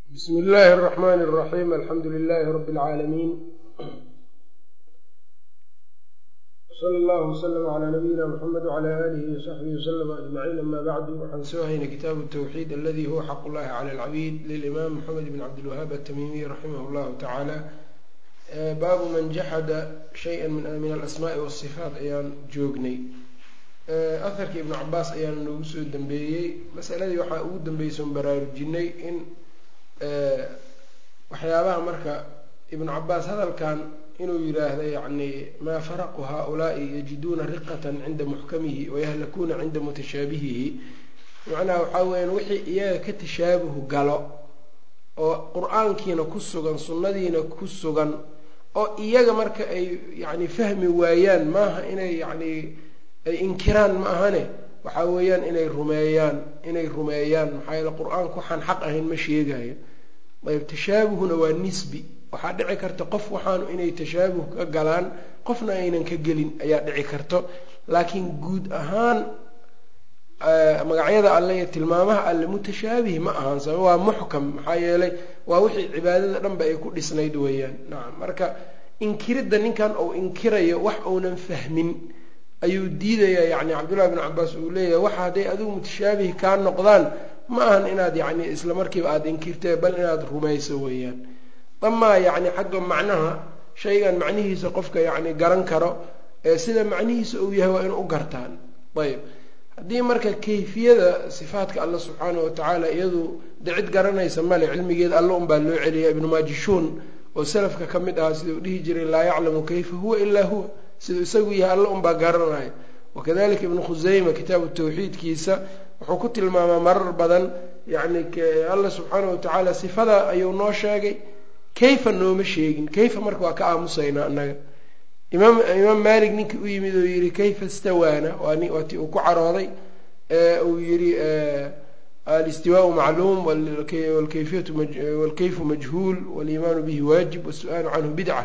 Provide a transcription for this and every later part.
bsmi illaahi الرaxmn الraxim alxamdu lilahi rab اlcaalamiin sala allahu wslm cla nabiyina mxamed wcla alihi wsaxbihi wslm ajmaciin ama bacdu waxaan soo haynay kitaabu tawxiid aladi huwa xaq llahi cala alcabiid lilimaam moxamed bn cabdilwahaab atamimiy raximah llahu tacaala baabu man jaxada shaya min alasmaai wasifaat ayaan joognay aharkii ibnu cabaas ayaana noogu soo dambeeyey masaladii waxaa ugu dambeysoon baraarujinay in waxyaabaha marka ibnu cabaas hadalkan inuu yiraahdo yacni maa faraqu haaulaai yajiduuna riqatan cinda muxkamihi wayahlakuuna cinda mutashaabihihi macnaha waxaa weyaan wixii iyaga ka tashaabuhu galo oo qur-aankiina ku sugan sunnadiina ku sugan oo iyaga marka ay yacni fahmi waayaan maaha inay yacni ay inkiraan ma ahane waxaa weeyaan inay rumeeyaan inay rumeeyaan maxaa yeele qur-aanku waxaan xaq ahayn ma sheegayo ayb tashaabuhuna waa nisbi waxaa dhici karta qof waxaanu inay tashaabuh ka galaan qofna aynan ka gelin ayaa dhici karto laakiin guud ahaan magacyada alle iyo tilmaamaha alle mutashaabih ma ahaan sabab waa muxkam maxaa yeelay waa wixii cibaadada dhanba ay ku dhisnayd weeyaan nacam marka inkiridda ninkan uu inkirayo wax uunan fahmin ayuu diidayaa yacni cabdullahi bn cabaas uu leeyahay waxa hadday adigu mutashaabih kaa noqdaan ma ahan inaad yacni isla markiiba aada inkirtee bal inaad rumayso weeyaan amaa yacni xagga macnaha shaygan macnihiisa qofka yacni garan karo ee sida macnihiisa uu yahay waa inuu u gartaan ayb haddii marka kayfiyada sifaatka alla subxaanahu watacaala iyadu de cid garanaysa male cilmigeeda alla unbaa loo celiya ibnu maajishuun oo salafka ka mid ahaa sidau dhihi jiray laa yaclamu kayfa huwa ilaa huwa siduu isagu yahay alla unbaa garanaya wakadalika ibnu khuseyma kitaabu tawxiidkiisa wuxuu ku tilmaamaa marar badan yacni alla subxaanahu watacaala sifada ayuu noo sheegay kayfa nooma sheegin kayfa marka waa ka aamusaynaa annaga imaam imaam malik ninkii u yimid oo yihi kayfa stawaana waa ti uu ku carooday uu yihi alistiwaau macluum walkayfiyatu walkayfu majhuul waliimaanu bihi waajib wasu-aalu canhu bidca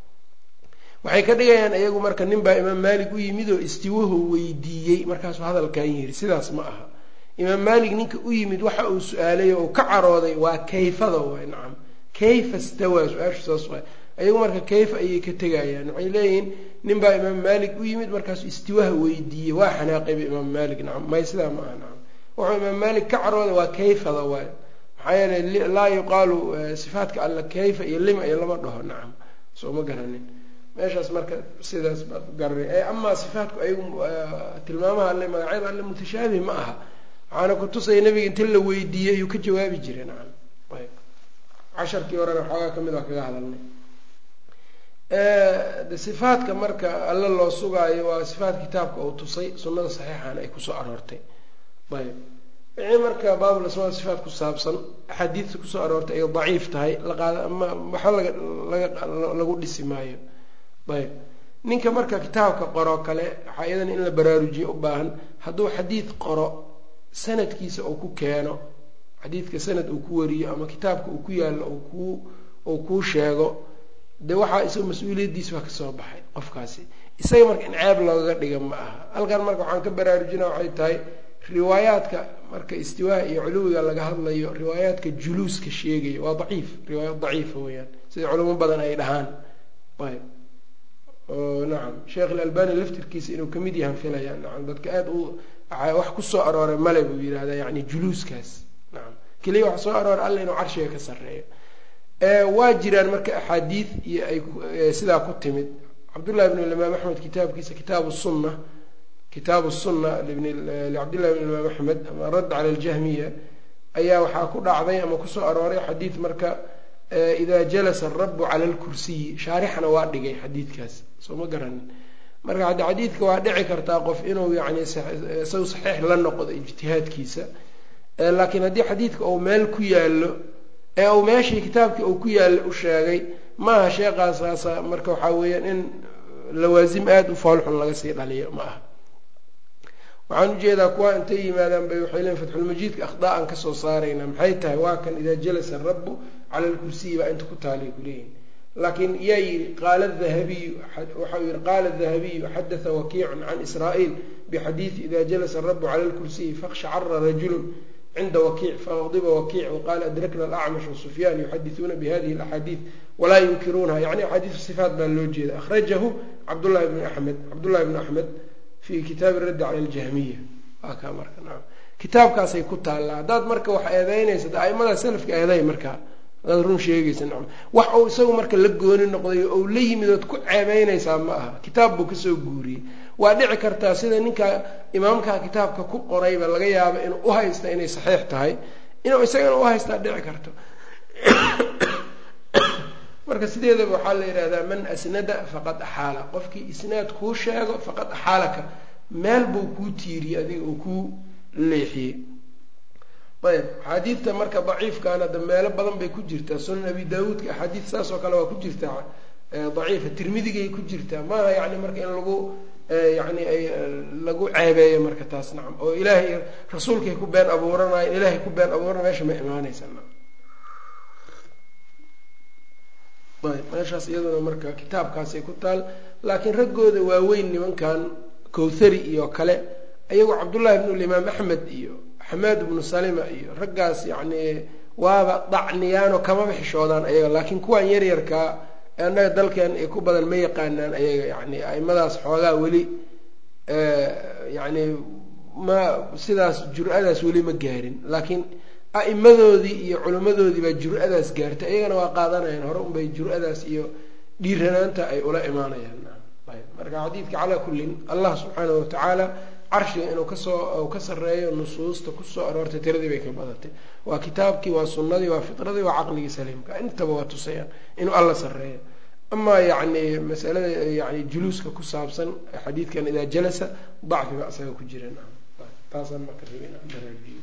waxay ka dhigayaan iyagu marka nin baa imaam maalik u yimid oo istiwahu weydiiyey markaasuu hadalkan yiri sidaas ma aha imaam maalik ninka u yimid waxa uu su-aalay oo ka carooday waa kayfada waay nacam kayfa stawaa su-aashu saas waay ayagu marka kayfa ayay ka tegayaan waxay leeyihiin nin baa imaam maalik u yimid markaasuu istiwaha weydiiyey waa xanaaqayba imaam maalik nacam may sidaa ma aha nacam wuxuu imaam maalik ka carooday waa kayfada waay maxaa yeeley laa yuqaalu sifaatka alla kayfa iyo lima iyo lama dhaho nacam soo ma garanin meeshaas marka sidaas baad garanay ee amaa sifaatku ayagu tilmaamaha alle magacyada alle mutashaabih ma aha waxaana kutusaya nabiga inta la weydiiyey ayuu ka jawaabi jiray nacam ayb casharkii horena xoogaa ka mid waa kaga hadalnay de sifaatka marka alle loo sugaayo waa sifaat kitaabka uu tusay sunnada saxiixana ay kusoo aroortay ayb wixii marka baabul asmaa sifaat ku saabsan axaadiidta kusoo aroortay ay daciif tahay laqaad ama waxa laga laga lagu dhisi maayo ayb ninka marka kitaabka qoro kale waxaa iyadan in la baraarujiyo u baahan hadduu xadiid qoro sanadkiisa uu ku keeno xadiidka sanad uu ku wariyo ama kitaabka uu ku yaallo kuu uu kuu sheego dee waxaa isaga mas-uuliyaddiisa waa kasoo baxay qofkaasi isaga marka in ceeb loogaga dhiga ma aha halkan marka waxaan ka baraarujina waxay tahay riwaayaadka marka istiwaaha iyo culuwiga laga hadlayo riwaayaadka juluuska sheegaya waa daciif riwaayaad daciifa weeyaan sida culamo badan ay dhahaan ayb nacam sheekh ilalbani laftirkiisa inuu kamid yahan filaya nacam dadka aada u wax kusoo arooray male buu yihahdaa yani juluuskaas nacam keliya waxa soo arooray alla inuu carshiga ka sarreeyo waa jiraan marka axaadiid iyo ay sidaa ku timid cabdullahi bn imaam axmed kitaabkiisa kitaabu sunna kitaabu sunna licabdillahi bn imaam axmed ama radd cala aljahmiya ayaa waxaa ku dhacday ama kusoo arooray xadiid marka ida jalasa arabu cala lkursiyi shaarixana waa dhigay xadiidkaas soo ma garanin marka haddi xadiidka waa dhici kartaa qof inuu yani isagu saxiix la noqdo ijtihaadkiisa laakiin haddii xadiidka uu meel ku yaallo ee uu meeshii kitaabkii uu ku yaallo u sheegay maaha sheekaasaasa marka waxaa weeyaan in lawaasim aada u foolxun laga sii dhaliyo ma aha waxaan ujeedaa kuwa intay yimaadaan bay waxay leeyiin fatxulmajiidka akhdaa'an kasoo saarayna maxay tahay waa kan idaa jalasa arabu cala lkursiyi baa inta ku taalay kuleeyihin laakiin yaa yidhi qaala dahabiyu waxau yihi qaala dahabiyu xadatha wakiicun can israa'iil bixadiidi ida jalasa arabu cala lkursiyi fakhshacara rajulun cinda wakiic faqdiba wakiic waqaala adrakna alacmash wasufyaan yuxadisuuna bihadihi alaxaadiid walaa yunkiruunaha yani axaadiisu sifaat baa loo jeeda akhrajahu cabdullahi bni axmed cabdullahi bni axmed fi kitaabi raddi cala aljahmiya waa kaa marka naam kitaabkaasay ku taallaa haddaad marka wax eedeynaysa aimada selafka eeday markaa hadaad run sheegaysa nacam wax uu isagu marka la gooni noqday ou la yimid ood ku ceebeynaysaa ma aha kitaab buu kasoo guuriyey waa dhici kartaa sida ninka imaamkaa kitaabka ku qorayba laga yaabo inuu u haysta inay saxiix tahay inuu isagana u haystaa dhici karto marka sideedaba waxaa la yidhahdaa man asnada faqad axaala qofkii isnaad kuu sheego faqad axaalaka meel buu kuu tiiriyey adiga uu kuu leexiyey ayb axaadiidta marka daciifkaana da meelo badan bay ku jirtaa sunan abi daawuudka axaadiid saas oo kale waa ku jirtaa daciifa tirmidigay ku jirtaa maaha yani marka in lagu yani ay lagu ceebeeyo marka taas nacam oo ilaahay rasuulkay ku been abuuranayo ilaahay ku been abuurana meesha ma imaanaysa nacam ayb meeshaas iyaduna marka kitaabkaasay ku taal laakiin raggooda waaweyn nimankan kowthari iyo kale ayagoo cabdullahi bnu limaam axmed iyo xamaad bnu salima iyo raggaas yacni waaba dacniyaanoo kamaba xishoodaan ayaga laakiin kuwan yaryarkaa ee annaga dalkeen ay ku badan ma yaqaanaan ayaga yani aimadaas xoogaa weli yacni ma sidaas jur-adaas weli ma gaarin laakiin a'imadoodii iyo culimmadoodii baa jur-adaas gaartay iyagana waa qaadanayaan hore unbay jur-adaas iyo dhiiranaanta ay ula imaanayaan ayb marka xadiidka calaa kullin allah subxaanahu watacaala carshiga inuu kasoo ka sarreeyo nusuusta kusoo aroortay tiradii bay ka badatay waa kitaabkii waa sunnadii waa fitradii waa caqligii saliimka intaba waa tusayaan inuu alla sarreeyo amaa yacni masalada yani juluuska ku saabsan xadiidkan idaa jalasa dacfiba isaga ku jireen taasaan marka rabin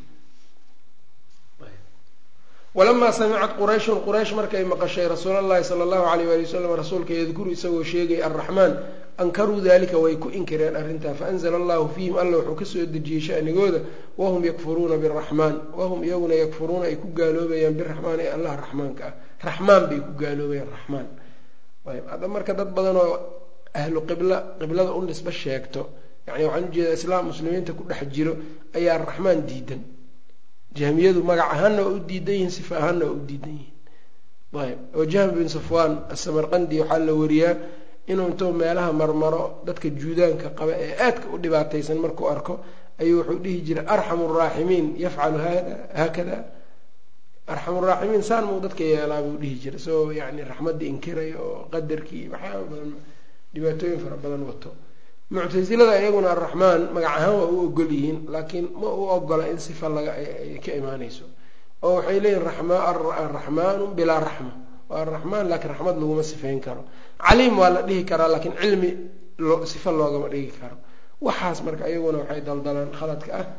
walamaa samicat qurayshun quraysh markay maqashay rasuul allahi sala allahu alayh wali wasalam rasuulka yadkuru isagoo sheegay arraxmaan ankaruu dalika way ku inkireen arrintaa faanzla allahu fiihim alla wuxuu kasoo dejiyey shanigooda wahum yakfuruuna biraxmaan wahum iyaguna yakfuruuna ay ku gaaloobayaan biraxmaan ee allah raxmaanka ah raxmaan bay ku gaaloobayaan raxmaan ayb hadda marka dad badan oo ahlu qibla qiblada u nisbe sheegto yani waxaan ujeedaa islaam muslimiinta ku dhex jiro ayaa raxmaan diidan jahmiyadu magac ahaanna waa u diidan yihiin sifa ahaanna waa u diidan yihiin ayb oo jahm bin safwan asamarqandi waxaa la wariyaa inuu intuu meelaha marmaro dadka juudaanka qaba ee aadka u dhibaataysan markuu arko ayuu wuxuu dhihi jiray arxamu raaximiin yafcalu hada haakada arxamu raaximiin saan muu dadka yeelaa buu dhihi jiray isagoo yani raxmaddii inkiraya oo qadarkii waxyaaba badan dhibaatooyin fara badan wato muctasilada iyaguna arraxmaan magac ahaan waa u ogol yihiin laakiin ma u ogola in sifa laga ka imaanayso oo waxay leeyihin araxmaanu bilaa raxma waa araxmaan laakiin raxmad laguma sifeyn karo caliim waa la dhihi karaa laakiin cilmi sifa loogama dhigi karo waxaas marka iyaguna waxay daldalaan khaladka ah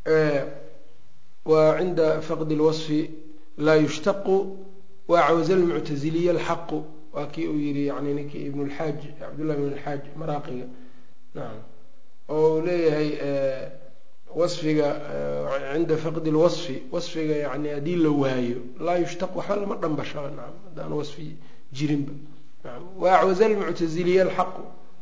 wa cinda faqdi lwasfi laa yushtaqu wacawza lmuctaziliya alxaqu waa kii uu yihi yani ninkii ibn lxaaj cabdullahi ibn lxaaj maraaqiga nacam oo uu leeyahay wasfiga cinda faqdi lwasfi wasfiga yani haddii la waayo laa yushtaq waxba lama dhambashaba nacam haddaan wasfi jirinba nacam waacwaza lmuctaziliya alxaqu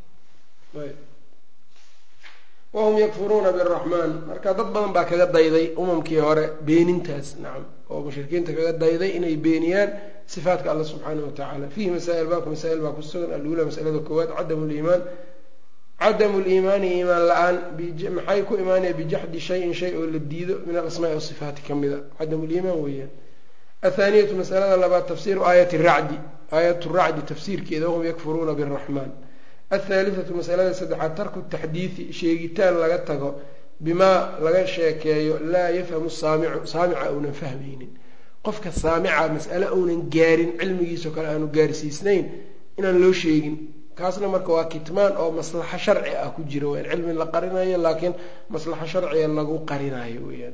wahum yakfuruuna biraxmaan marka dad badan baa kaga dayday umamkii hore beenintaas nacam oo mushrikiinta kaga dayday inay beeniyaan sifaatka alla subxaana wa tacaala fiihi masaa'il baabka masaa'il baa ku sugan alula masalada koowaad cadamu liimaan cadamu liimaani iimaan la-aan maxay ku imaanaya bijaxdi shayin shay oo la diido min alasmaai wasifaati ka mida cadamu liimaan weeyaan athaaniyatu masalada labaad tafsiiru aayati racdi aayat racdi tafsiirkeeda wahum yakfuruuna biraxmaan athaalithatu masalada saddexaad tarku taxdiidi sheegitaan laga tago bimaa laga sheekeeyo laa yafhamu saamicu saamica uunan fahmaynin qofka saamica mas'ale uunan gaarin cilmigiisao kale aanu gaarsiisnayn inaan loo sheegin kaasna marka waa kitmaan oo maslaxo sharci ah ku jira weyaan cilmi la qarinayo laakiin maslaxo sharciga lagu qarinayo weyaan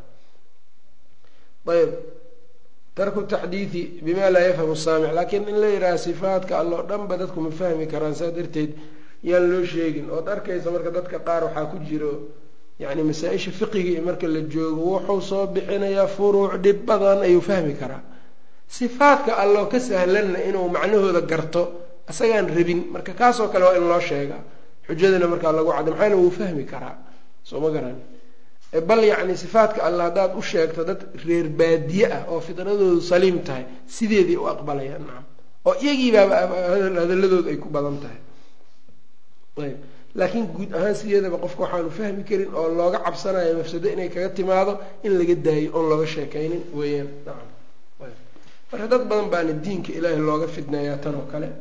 ayb tarku taxdiidi bima laa yafhamu saamic laakiin in la yidhaha sifaadka alloo dhanba dadku ma fahmi karaan saa darteed yaan loo sheegin ood arkaysa marka dadka qaar waxaa ku jiro yani masaa-isha fiqiga marka la joogo wuxuu soo bixinayaa furuuc dhib badan ayuu fahmi karaa sifaadka alloo ka sahlanna inuu macnahooda garto isagaan rabin marka kaasoo kale waa in loo sheegaa xujadana markaa lagu cadda maxaana wuu fahmi karaa soo ma garan bal yacni sifaatka alla haddaad u sheegto dad reer baadiye ah oo fidradoodu saliim tahay sideedii u aqbalayaan nacam oo iyagiibaaba hadaladoodu ay ku badan tahay ayb laakiin guud ahaan sideedaba qofka waxaanu fahmi karin oo looga cabsanayo mafsado inay kaga timaado in laga daayo oon looga sheekaynin weeyaan nacam marka dad badan baana diinka ilaahay looga fidneeyaa tan oo kale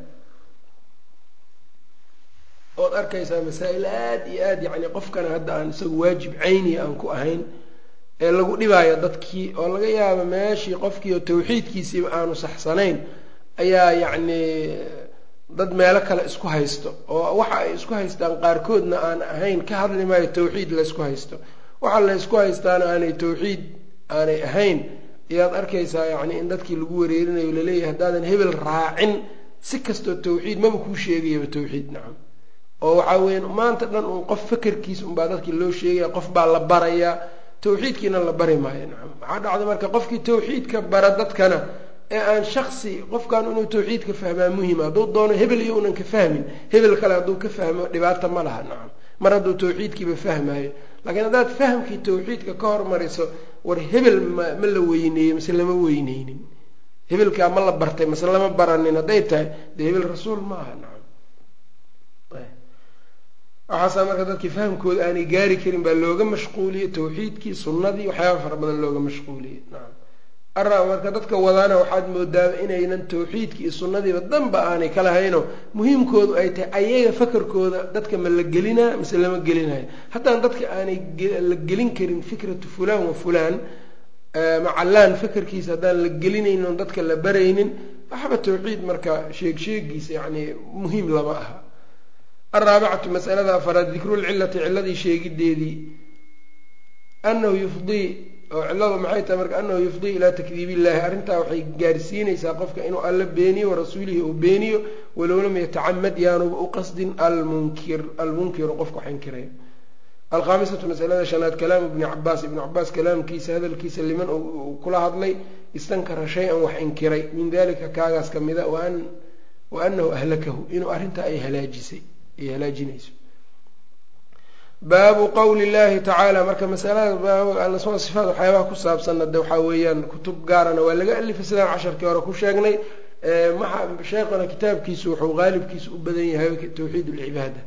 ood arkaysaa masaa-il aada iyo aada yacni qofkana hadda aan isagu waajib cayniya aan ku ahayn ee lagu dhibaayo dadkii oo laga yaabo meeshii qofkii oo tawxiidkiisiiba aanu saxsanayn ayaa yacni dad meelo kale isku haysto oo waxa ay isku haystaan qaarkoodna aan ahayn ka hadli maayo tawxiid laysku haysto waxa laysku haystaana aanay tawxiid aanay ahayn ayaad arkaysaa yacni in dadkii lagu wareerinayo laleeyahay haddaadan hebel raacin si kastoo tawxiid maba kuu sheegayaba tawxiid nacam oo waxaa weya maanta dhan uun qof fakerkiisa unbaa dadkii loo sheegaya qof baa la barayaa tawxiidkiina la bari maayo nacam waxaa dhacda marka qofkii tawxiidka bara dadkana ee aan shaksi qofkan inuu tawxiidka fahmaa muhima hadduu doono hebel iyo unan ka fahmin hebel kale hadduu ka fahmo dhibaata ma laha nacam mar hadduu tawxiidkiiba fahmaayo laakiin haddaad fahamkii tawxiidka ka hormariso war hebel ma ma la weyneeyey mase lama weyneynin hebelkaa ma la bartay mase lama baranin hadday tahay dee hebel rasuul ma aha nacam waxaasaa marka dadkii fahamkooda aanay gaari karin baa looga mashquuliyey tawxiidkii sunnadii waxyaaba fara badan looga mashquuliyey nacam ara marka dadka wadaana waxaad moodaa inaynan tawxiidkii iyo sunnadiiba danba aanay ka lahayno muhiimkoodu ay tahay ayaga fakarkooda dadka ma la gelinaa mise lama gelinayo haddaan dadka aanay la gelin karin fikratu fulaan wa fulaan macallaan fakarkiisa haddaan la gelinaynon dadka la baraynin waxba tawxiid marka sheeg sheegiisa yacni muhiim lama aha alraabicatu masalada afaraad dikrulcilati ciladii sheegideedii anahu yufdii oo cilladu maxay tahay marka anahu yufdii ilaa takdiib illahi arrintaa waxay gaarsiinaysaa qofka inuu alla beeniyo warasuulihi uu beeniyo walow lam yatacamad yaanuba u qasdin almunkir almunkiru qofka wax inkirayo alkhaamisatu masalada shanaad kalaamu ibni cabaas ibnu cabaas kalaamkiisa hadalkiisa liman uu kula hadlay istankara shay-an wax inkiray min dalika kaagaas ka mida wa anahu ahlakahu inuu arrintaa ay halaajisay ay halaajinayso baabu qowli llahi tacaala marka masalada sifaat waxyaabaha ku saabsanna de waxaa weeyaan kutub gaarana waa laga alifay sidaan casharkii hore ku sheegnay sheekhuna kitaabkiisu wuxuu qaalibkiisu u badan yahay tawxiid lcibaada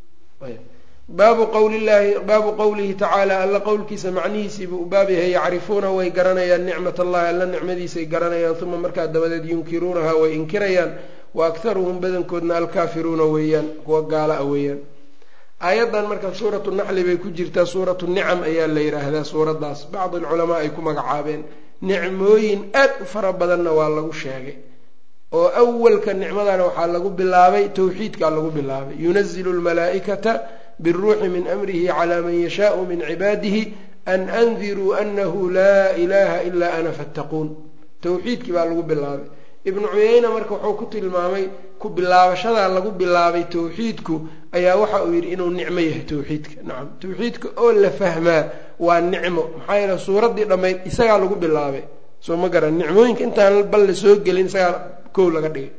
baabu qowli llahi baabu qowlihi tacaala alla qowlkiisa macnihiisiibuu u baab yahay yacrifuuna way garanayaan nicmat allahi alla nicmadiisay garanayaan uma markaa dabadeed yunkiruunaha way inkirayaan wa aktaruhum badankoodna alkaafiruuna weeyaan kuwa gaala a weeyaan aayaddan marka suuratu naxli bay ku jirtaa suuratu nicam ayaa la yidhaahdaa suuraddaas bacd alculamaa ay ku magacaabeen nicmooyin aad u fara badanna waa lagu sheegay oo awalka nicmadana waxaa lagu bilaabay tawxiidkaa lagu bilaabay yunazilu lmalaa'ikata biruuxi min amrihi calaa man yashaau min cibaadihi an andiruu anahu laa ilaha ilaa ana fattaquun tawxiidkii baa lagu bilaabay ibnu cuyeyna marka wuxuu ku tilmaamay ku bilaabashadaa lagu bilaabay tawxiidku ayaa waxa uu yidhi inuu nicmo yahay tawxiidka nacam tawxiidka oo la fahmaa waa nicmo maxaa yeele suuraddii dhammayd isagaa lagu bilaabay soo ma garan nicmooyinka intaan bal la soo gelin isagaa kow laga dhigay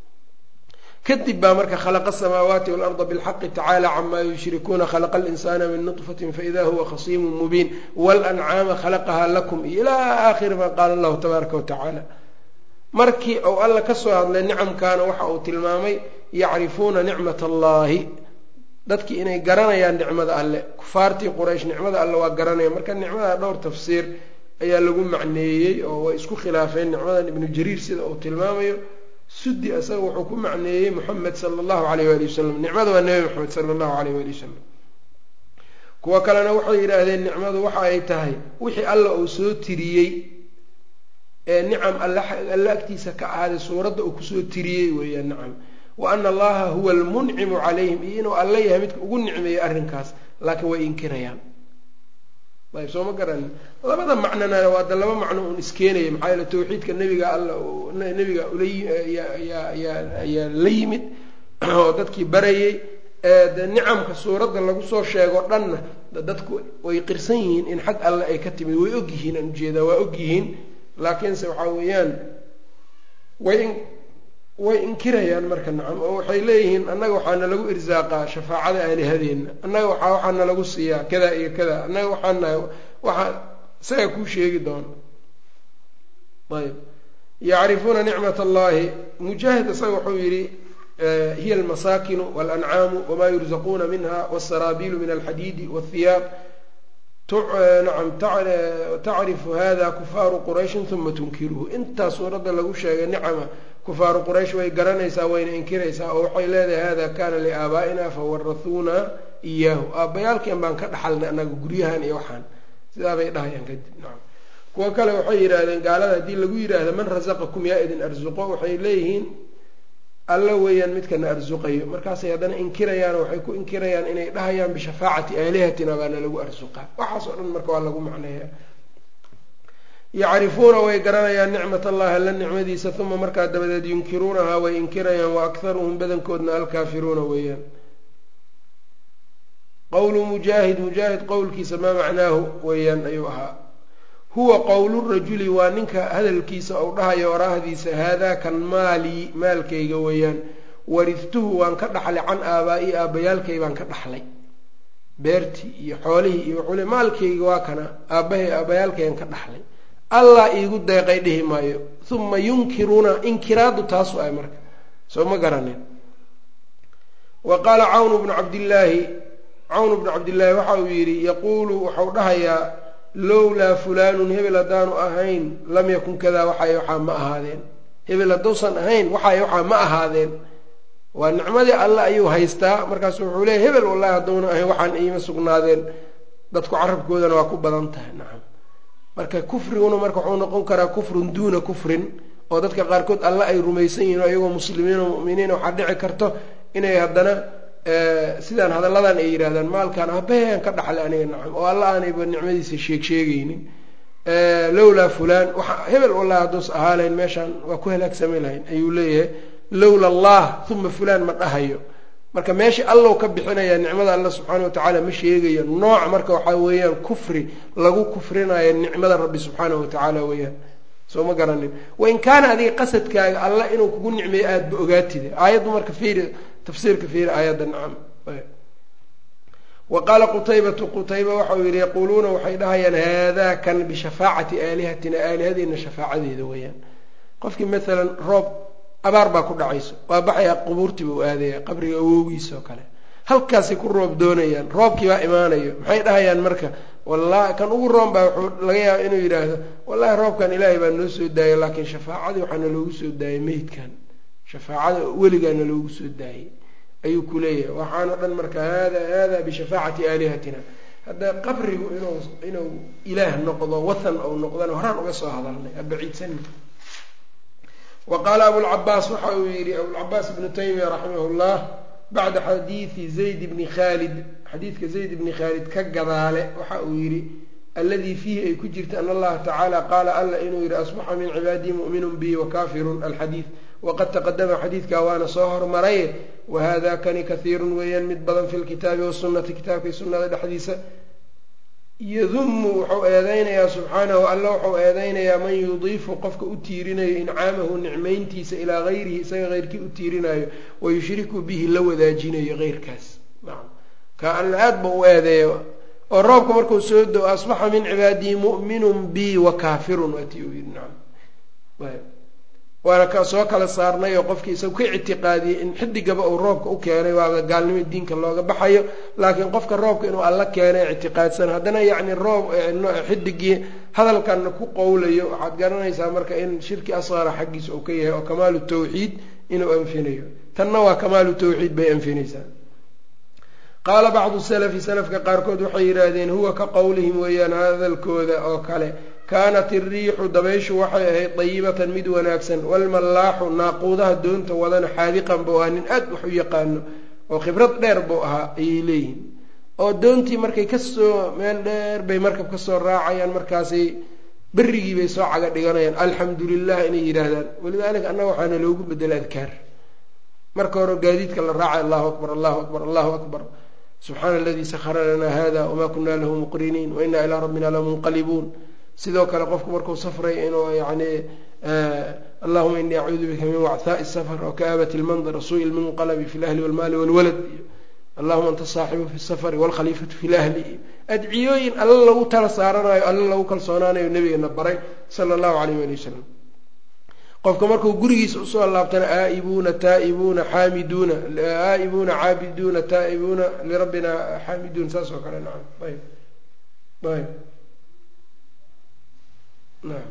kadib baa marka khalaqa asamaawaati waalarda bilxaqi tacaala camaa yushrikuuna khalaqa alinsaana min nutfatin faida huwa khasiimun mubiin walancaama khalaqahaa lakum iyo ilaa aakhiri maa qaala allahu tabaaraka watacaala markii uu alla ka soo hadlay nicamkaana waxa uu tilmaamay yacrifuuna nicmat allaahi dadkii inay garanayaan nicmada alle kufaartii quraysh nicmada alle waa garanaya marka nicmada dhowr tafsiir ayaa lagu macneeyey oo way isku khilaafeen nicmadan ibnu jariir sida uu tilmaamayo sudi asaga wuxuu ku macneeyey moxamed sala allahu alayh waali wasalam nicmada waa nebi moxamed sala allahu alayh waali wasalam kuwo kalena waxay yidhaahdeen nicmadu waxa ay tahay wixii alla uu soo tiriyey ee nicam alle agtiisa ka ahaaday suuradda uu kusoo tiriyey weeyaan nacam wa ana allaha huwa almuncimu calayhim iyo inuu alla yahay midka ugu nicmeeyey arrinkaas laakiin way inkirayaan ayb soo ma garanin labada macnona waa da laba macno uun iskeenaya maxaa yeele tawxiidka nebiga alla nebiga ulayaa la yimid oo dadkii barayey de nicamka suuradda lagu soo sheego dhanna dadku way qirsan yihiin in xag alle ay ka timid way og yihiin aan ujeedaa waa og yihiin laakiinse waxaa weeyaan way way inkirayaan marka nacam oo waxay leeyihiin annaga waxaana lagu irsaaqaa shafaacada aalihadeenna annaga waxaa waxaana lagu siiyaa kada iyo kada annaga waxaanahay waxaa isaga kuu sheegi doono ayb yacrifuuna nicmat allahi mujaahid isaga wuxuu yidhi hiya almasaakinu walancaamu wamaa yurzaquuna minha wsaraabilu min alxadiidi wاthiyaab nacam tacrifu hada kufaaru qurayshin uma tunkiruhu intaa suuradda lagu sheegay nicama kufaaru quraysh way garanaysaa wayna inkiraysaa oo waxay leedahay hada kana liaabaa'ina fawarathuuna iyaahu aabbayaalkeen baan ka dhaxalnay annaga guryahan iyo waxaan sidaabay dhahayaan kadib nacam kuwo kale waxay yidhaahdeen gaalada haddii lagu yidhaahdo man rasaqakum yaa idin arsuqo waxay leeyihiin alla weeyaan midkana arsuqayo markaasay haddana inkirayaan waxay ku inkirayaan inay dhahayaan bishafaacati aalihatina baana lagu arsuqaa waxaas oo dhan marka waa lagu macneeya yacrifuuna way garanayaan nicmat allahi alla nicmadiisa uma markaa dabadeed yunkiruunahaa way inkirayaan wa akharuhum badankoodna alkaafiruuna weeyaan qowlu mujaahid mujaahid qowlkiisa maa macnaahu weeyaan ayuu ahaa huwa qowlu rajuli waa ninka hadalkiisa ou dhahayo oraahdiisa haadaa kan maalii maalkayga weeyaan wariftuhu waan ka dhaxlay can aabaa-i aabbayaalkay baan ka dhaxlay beertii iyo xoolihii iyo wuxuu maalkayga waa kana aabbahay aabbayaalkayaan ka dhaxlay allah iigu deeqay dhihi maayo uma yunkiruuna inkiraadu taasu ay marka soo ma garanin wa qaala cawnu bnu cabdillaahi cawnu bnu cabdillaahi waxa uu yidhi yaquulu waxau dhahayaa lowlaa fulaanun hebel haddaanu ahayn lam yakun kadaa waxay waxaa ma ahaadeen hebel hadduusan ahayn waxay waxaa ma ahaadeen waa nicmadii alle ayuu haystaa markaasu wuxuu leeyahy hebel wallahi hadduuna ahayn waxaan iima sugnaadeen dadku carabkoodana waa ku badan tahay nacam marka kufriguna marka wuxuu noqon karaa kufrun duuna kufrin oo dadka qaarkood alle ay rumaysan yihin oo iyagoo muslimiin oo mu'miniin waxaa dhici karto inay haddana sidaan hadalladan ay yidhahdaan maalkaan aabaheyaan ka dhaxlay aniga nacam oo alla aanayba nicmadiisa sheeg sheegaynin lowlaa fulaan waxa hebel wallahi hadduus ahaa lahayn meeshaan waa ku halaagsami lahayn ayuu leeyahay lowla allah uma fulaan ma dhahayo marka meesha allow ka bixinaya nicmada alla subxaana watacaala ma sheegayo nooc marka waxaa weeyaan kufri lagu kufrinayo nicmada rabbi subxaanahu watacaala weeyaan soo ma garanin wain kaana adiga qasadkaaga alla inuu kugu nicmeeyo aadaba ogaatide aayaddu marka fiiri tafsiirka fiiri aayadda nacam wa qaala qutaybatu qutayba waxa uu yidhi yaquuluuna waxay dhahayaan haadaa kan bishafaacati aalihatina aalihadeena shafaacadeeda weeyaan qofkii maalan roob abaar baa ku dhacayso waa baxayaa qubuurtii buu aadaya qabriga awowgiisa oo kale halkaasay ku roob doonayaan roobkii baa imaanayo maxay dhahayaan marka wallahi kan ugu roon baa wuxuu laga yaaba inuu yidhaahdo wallahi roobkan ilaahay baa noo soo daayay laakiin shafaacadii waxaana loogu soo daayay meydkan shafaacada weligaana loogu soo daayay ayuu ku leeyahay waxaano dhan marka hada hada bishafaacati aalihatina hadda qabrigu inuu inuu ilaah noqdo wathan ou noqdana horaan uga soo hadalnay abaciidsani wa qaala abulcabaas waxa uu yidhi abulcabaas ibnu taymiya raximah llah bacda xadiidi zayd bni khaalid xadiidka zayd bni khaalid ka gadaale waxa uu yidhi alladii fiihi ay ku jirta an allaha tacaala qaala alla inuu yidhi asbaxa min cibaadii mu'minun bi wakafirun alxadiid waqad taqadama xadiidkaa waana soo hormaraye wahada kani kahiirun weeyaan mid badan fi lkitaabi wasunati kitaabkii sunnada dhexdiisa yadumu wuxuu eedeynayaa subxaanahu alla wuxuu eedeynayaa man yudiifu qofka u tiirinayo incaamahu nicmayntiisa ilaa gayrihi isaga heyrkii u tiirinayo wayushriku bihi la wadaajinayo heyrkaas nacam ka alla aad ba u eedeeya oo roobka markuu soo do asbaxa min cibaadii mu'minun bi wa kaafirun waati uu yidhi nacam waana ka soo kala saarnay oo qofkii isagu ka ictiqaadiyey in xidigaba uu roobka u keenay waaba gaalnimo diinka looga baxayo laakiin qofka roobka inuu alla keenay ictiqaadsan haddana yacni roob xidigii hadalkanna ku qowlayo waxaad garanaysaa marka in shirki asqara xaggiisa uu ka yahay oo kamaalu tawxiid inuu anfinayo tanna waa kamaalu tawxiid bay anfinaysaa qaala bacdu salafi salafka qaarkood waxay yidhaahdeen huwa ka qowlihim weeyaan hadalkooda oo kale kaanat iriixu dabayshu waxay ahayd dayibatan mid wanaagsan walmallaaxu naaquudaha doonta wadana xaadiqan buu ahaa nin aad wax u yaqaano oo khibrad dheer buu ahaa ayay leeyihin oo doontii markay kasoo meel dheer bay markab kasoo raacayaan markaasay berigii bay soo caga dhiganayaan alxamdu lilah inay yidhaahdaan walidaalika annaga waxaana loogu bedela adkaar marka hore gaadiidka la raacay allahu akbar allahu akbar allahu akbar subxaana aladii sakhara lanaa hada wamaa kunaa lahu muqriniin wainaa ilaa rabbina lamunqalibuun sidoo kale qofku markuu safray inuu yacni allahuma inii acuudu bika min wachaaءi الsfr wakaabati اlmandr suuءi lminqalbi fi اlahli wاlmaali wاlwalad iyo allahuma anta saaxibu fi safari wاlkhaliifatu fi lahli iyo adciyooyin alla lagu tala saaranayo alla lagu kalsoonaanayo nabigana baray sala اllahu alayh ali wasalam qofka markuu gurigiisa usoo laabtana aaibuuna taa'ibuuna xaamiduuna aaibuuna caabiduuna taa'ibuuna lirabbina xaamiduun saas oo kale nacam ayb ayb naam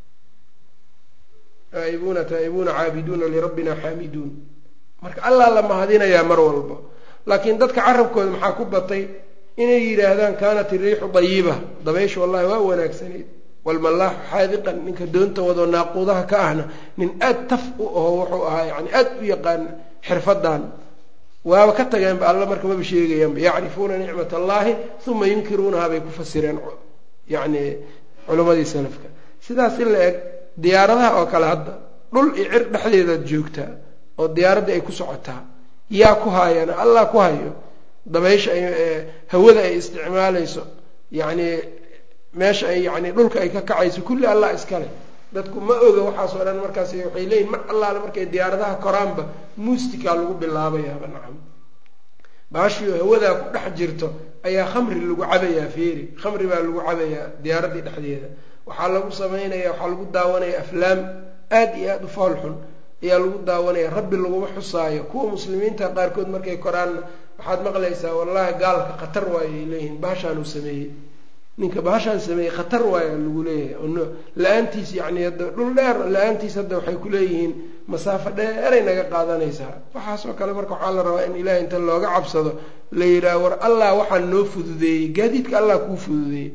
aaibuuna taa'ibuuna caabiduuna lirabbina xaamiduun marka allaa la mahadinayaa mar walba laakiin dadka carabkooda maxaa ku batay inay yidhaahdaan kaanat iriixu dayiba dabaysha wallahi waa wanaagsanayd walmallaaxu xaadiqan ninka doonta wadoo naaquudaha ka ahna nin aad taf u aho wuxuu ahaa yani aad u yaqaan xirfadan waaba ka tageenba alla marka maba sheegayaanba yacrifuuna nicmat allahi uma yunkiruunaha bay ku fasireen yani culimmadii salafka sidaas in la eg diyaaradaha oo kale hadda dhul iyo cir dhexdeedaad joogtaa oo diyaaraddii ay ku socotaa yaa ku haayana allah ku hayo dabaysha ay hawada ay isticmaalayso yacni meesha ay yani dhulka ay ka kacayso kulli allah iskale dadku ma oga waxaasoo dhan markaas waxay leeyihin mar allaale markay diyaaradaha koraanba muustikaa lagu bilaabayaaba nacam baashiio hawadaa ku dhex jirto ayaa khamri lagu cabayaa feeri khamri baa lagu cabayaa diyaaraddii dhexdeeda waxaa lagu samaynaya waxaa lagu daawanaya aflaam aad iyo aada u fool xun ayaa lagu daawanaya rabbi laguma xusaayo kuwa muslimiinta qaarkood markay koraanna waxaad maqlaysaa wallahi gaalka khatar waayo ay leeyihiin baashaanuu sameeyey ninka baashaan sameeyey khatar waaya lagu leeyahay la-aantiis yani hadda dhul dheer la-aantiis hadda waxay kuleeyihiin masaafo dheeray naga qaadanaysaa waxaasoo kale marka waxaa la rabaa in ilahay inta looga cabsado la yidhaah war allah waxaa noo fududeeyey gaadiidka allah kuu fududeeyey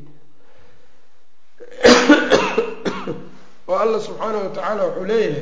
oo allah subxaanahu watacaala wuxuu leeyahay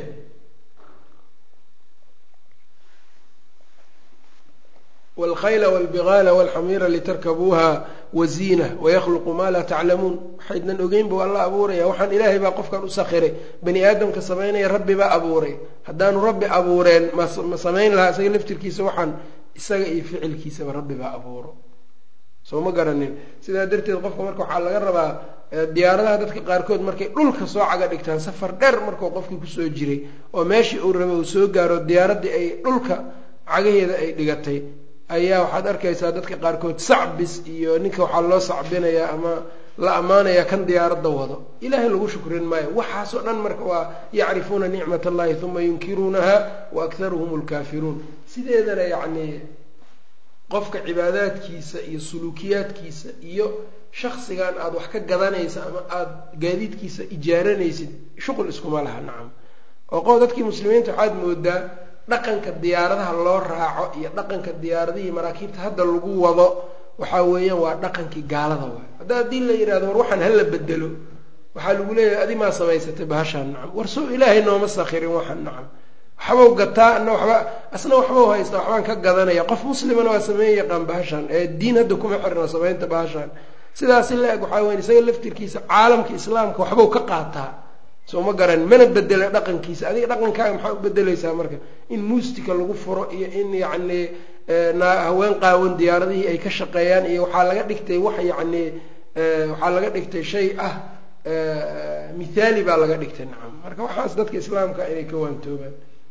wاlkhayla wاlbigaala wاlxamiira litarkabuuha waziina wayakluqu maa laa taclamuun waxaydnan ogeyn buu alla abuuraya waxaan ilaahay baa qofkan u sakhiray bani aadamka samaynaya rabbi baa abuuray haddaanu rabbi abuureen ma samayn lahaa isaga laftirkiisa waxaan isaga iyo ficilkiisaba rabbi baa abuuro soo ma garanin sidaa darteed qofka marka waxaa laga rabaa diyaaradaha dadka qaarkood markay dhulka soo caga dhigtaan safar dheer markuu qofkii kusoo jiray oo meeshii uu raba uu soo gaaro diyaaraddii ay dhulka cagaheeda ay dhigatay ayaa waxaad arkaysaa dadka qaarkood sacbis iyo ninka waxaa loo sacbinayaa ama la ammaanayaa kan diyaaradda wado ilaahay lagu shukrin maayo waxaasoo dhan marka waa yacrifuuna nicmat allahi uma yunkiruunaha wa akharuhum lkaafiruun sideedana yacni qofka cibaadaadkiisa iyo suluukiyaadkiisa iyo shaksigan aada wax ka gadanaysa ama aada gaadiidkiisa ijaaranaysid shuqul iskuma laha nacam oo qof dadkii muslimiinta waxaad moodaa dhaqanka diyaaradaha loo raaco iyo dhaqanka diyaaradihii maraakiibta hadda lagu wado waxaa weeyaan waa dhaqankii gaalada waay hadda haddii la yidhahdo war waxaan hala bedelo waxaa lagu leeyahay adi maa samaysatay bahashaan nacam war soo ilaahay nooma sakhirin waxaan nacam waxbau gataa ana waxba asna waxbau haystaa waxbaan ka gadanaya qof muslimana waa sameyn yaqaan bahashaan ee diin hadda kuma xirna samaynta bahashaan sidaasi la eg waxaa weya isaga laftirkiisa caalamka islaamka waxbau ka qaataa soo ma garan mana bedela dhaqankiisa adiga dhaqankaaga maxaa u bedeleysaa marka in muustika lagu furo iyo in yacni haween qaawan diyaaradihii ay ka shaqeeyaan iyo waxaa laga dhigtay wax yacni waxaa laga dhigtay shay ah mithaali baa laga dhigtay nacam marka waxaas dadka islaamka inay ka waantoobaan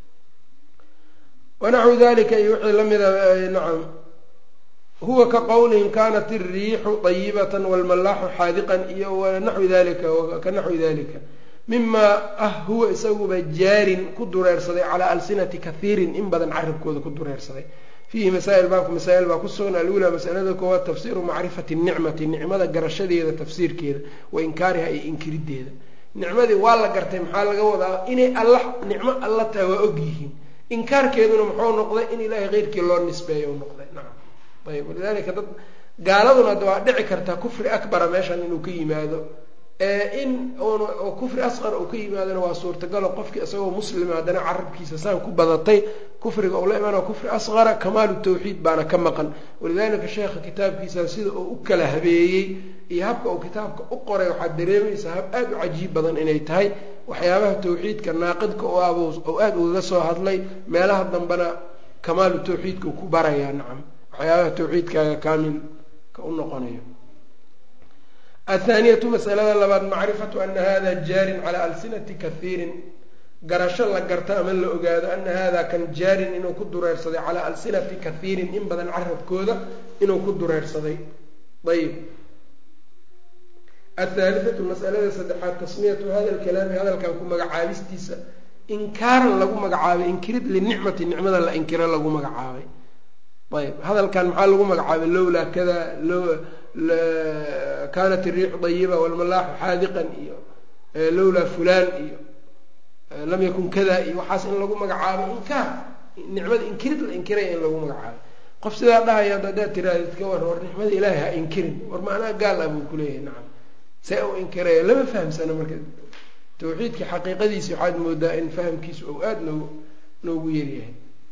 wanaxwu dalika iyo wixii lamida nacam huwa ka qowlihim kanat iriixu dayibata walmallaaxu xaadiqan iyo wanaxwi dalika ka naxwi dalika mima ah huwa isaguba jaarin ku dureersaday calaa alsinati kathiirin in badan carabkooda ku dureersaday fiihi masaa'il baabku masaa'il baa ku sugan alula masalada koowaad tafsiiru macrifati nicmati nicmada garashadeeda tafsiirkeeda wa inkaariha iyo inkirideeda nicmadii waa la gartay maxaa laga wadaa inay alla nicmo alla tahay waa og yihiin inkaarkeeduna muxuu noqday in ilaahay keyrkii loo nisbeeyo u noqday nacam ayb walidalika dad gaaladuna ada waa dhici kartaa kufri akbara meeshan inuu ka yimaado in oo kufri asqar uu ka yimaadona waa suurtagalo qofkii isagoo muslima haddana carabkiisa saan ku badatay kufriga uu la imaana kufri asqara kamaalu tawxiid baana ka maqan walidalika sheekha kitaabkiisa sida uu u kala habeeyey iyo habka uu kitaabka u qoray waxaad dareemaysaa hab aada u cajiib badan inay tahay waxyaabaha tawxiidka naaqidka u ab oo aada ugaga soo hadlay meelaha dambena kamaalu tawxiidka uu ku barayaa nacam waxyaabaha tawxiidkaaga kaamilka u noqonayo athaaniyatu masalada labaad macrifatu ana hada jaarin calaa alsinati kahiirin garasho la garto ama la ogaado ana hada kan jaarin inuu ku dureersaday calaa alsinati kahiirin in badan carabkooda inuu ku dureersaday ayib athaalithatu masalada saddexaad tasmiyatu hada lkalaami hadalkan ku magacaabistiisa inkaaran lagu magacaabay inkirid linicmati nicmada la inkiro lagu magacaabay ayb hadalkan maxaa lagu magacaabay lowlaa kada kanat iriixu dayiba walmalaaxu xaadiqan iyo lowlaa fulaan iyo lam yakun kada iyo waxaas in lagu magacaabay inkaar nicmada inkirid la inkiray in lagu magacaabay qof sidaa dhahaya haddaad tirahdid ka war war nicmada ilaahay ha inkirin war macnaha gaal ah buu kuleeyahay nacam see u inkiraya lama fahamsano marka tawxiidka xaqiiqadiisi waxaad moodaa in fahamkiisu ou aada noogu noogu yaryahay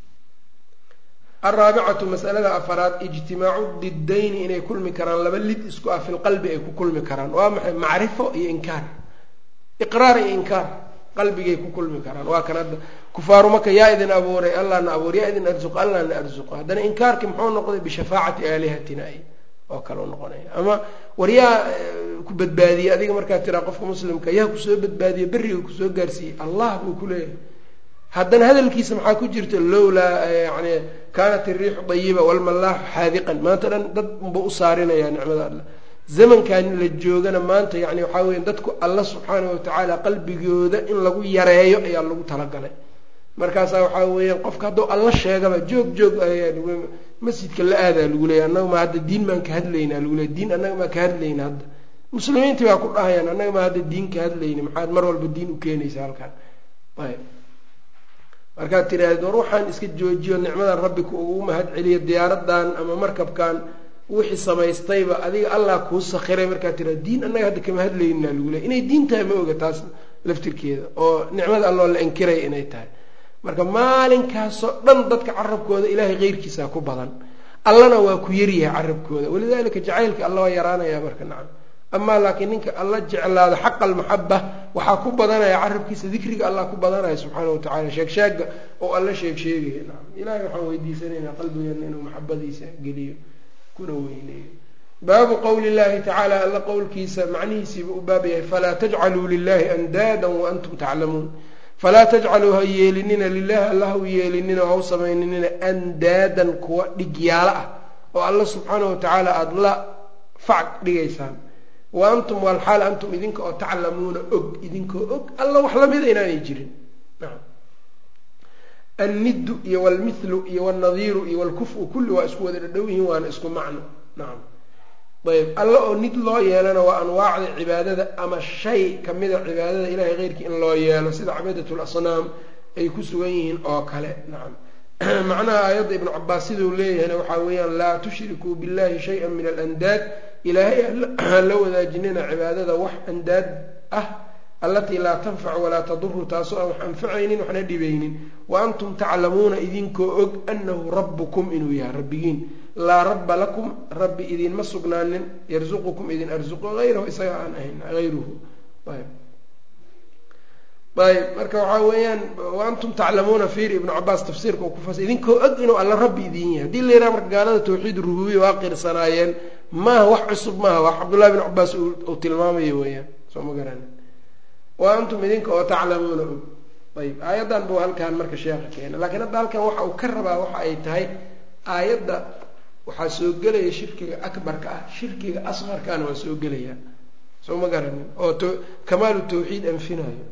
alraabicatu masalada afaraad ijtimaacu didayni inay kulmi karaan laba lid isku ah filqalbi ay ku kulmi karaan waa maxay macrifo iyo inkaar iqraar iyo inkaar qalbigay ku kulmi karaan waa kan hadda kufaaru maka yaa idin abuuray allah na abuur yaa idin arsuq allah na arsuqo haddana inkaarkii muxuu noqday bishafaacati aalihatina ay oo kale u noqonaya ama war yaa ku badbaadiyey adiga markaad tiraa qofka muslimka yaa kusoo badbaadiyey beriga kusoo gaarsiiyey allah buu kuleeyahay haddana hadalkiisa maxaa ku jirta lowlaa yani kaanat iriixu dayiba walmalaaxu xaadiqan maanta dhan dad unba u saarinaya nicmada alla zamankan la joogana maanta yani waxaa weya dadku alla subxaana watacaala qalbigooda in lagu yareeyo ayaa lagu talagalay markaasaa waxaa weeyaan qofka hadduu alla sheegaba joog joog masjidka la aadaa lagu leeya annaga ma hadda diin maan ka hadlaynaa lagu leey diin annaga maa ka hadlayna hadda muslimiintii baa ku dhahayaan annaga maa hadda diin ka hadlayna maxaad mar walba diin u keenaysa halkan ayb markaad tiraahdeed war waxaan iska joojiyo nicmadan rabbi ku ugu mahad celiyo diyaaradan ama markabkan wixii samaystayba adiga allah kuu sakhiray markaad tiraha diin annaga hadda kama hadlaynaa lagu leey inay diin tahay ma oga taas laftirkeeda oo nicmada alloo la inkiray inay tahay marka maalinkaasoo dhan dadka carabkooda ilaahay keyrkiisa ku badan allana waa ku yaryahay carabkooda walidalika jacaylka alla waa yaraanaya marka nacam amaa laakiin ninka alla jeclaado xaqa almaxaba waxaa ku badanaya carabkiisa dikriga allah ku badanaya subxaana watacala sheegsheega oo alla sheeg sheegaya nacam ilahay waxaan weydiisanaynaa qalbigeena inuu maxabadiisa geliyo kuna weyneeyo baabu qowli llahi tacaala alla qowlkiisa macnihiisiiba u baab yahay falaa tajcaluu lilahi andaada waantum taclamuun falaa tajcaluu ha yeelinina lilahi alla ha u yeelinina oo ha u samayninina andaadan kuwa dhigyaalo ah oo alla subxaana watacaala aada la fac dhigaysaan wa antum walxaal antum idinka oo taclamuuna og idinkoo og alla wax lamida inaanay jirin nacam anniddu iyo walmithlu iyo walnadiiru iyo walkufu kulli waa isku wada dhadhow yihiin waana isku macno nacam ayb alla oo nid loo yeelana waa anwaacda cibaadada ama shay kamida cibaadada ilahay keyrkii in loo yeelo sida cibaadatu lasnaam ay ku sugan yihiin oo kale nacam macnaha aayadda ibnu cabaas siduu leeyahayna waxaa weeyaan laa tushrikuu billahi shaya min alandaad ilaahay hala wadaajinina cibaadada wax andaad ah allatii laa tanfacu walaa taduru taasoo aan wax anfacaynin waxna dhibaynin wa antum taclamuuna idinkoo og anahu rabbukum inuu yahay rabbigiin laa rabba lakum rabbi idinma sugnaanin yarzuqukum idin arzuqo hayrahu isaga aan ahayn hayruhu ayb ayb marka waxaa weeyaan waantum taclamuuna fiiri ibnu cabaas tafsiirka uu ku fas idinkoo og inuu alla rabbi idin yahay haddii la yidhaha marka gaalada tawxiid rububiya waa qirsanaayeen maaha wax cusub maaha wax cabdullahi bin cabaas uu tilmaamayo weeyaan soo ma garani wa antum idinka oo taclamuuna og ayb aayaddan buu halkan marka sheekha keena lakiin hadda halkan waxa uu ka rabaa waxa ay tahay aayadda waxaa soo gelaya shirkiga akbarka ah shirkiga asqarkaana waa soo gelaya soo ma garanin oo t kamaalu tawxiid anfinayo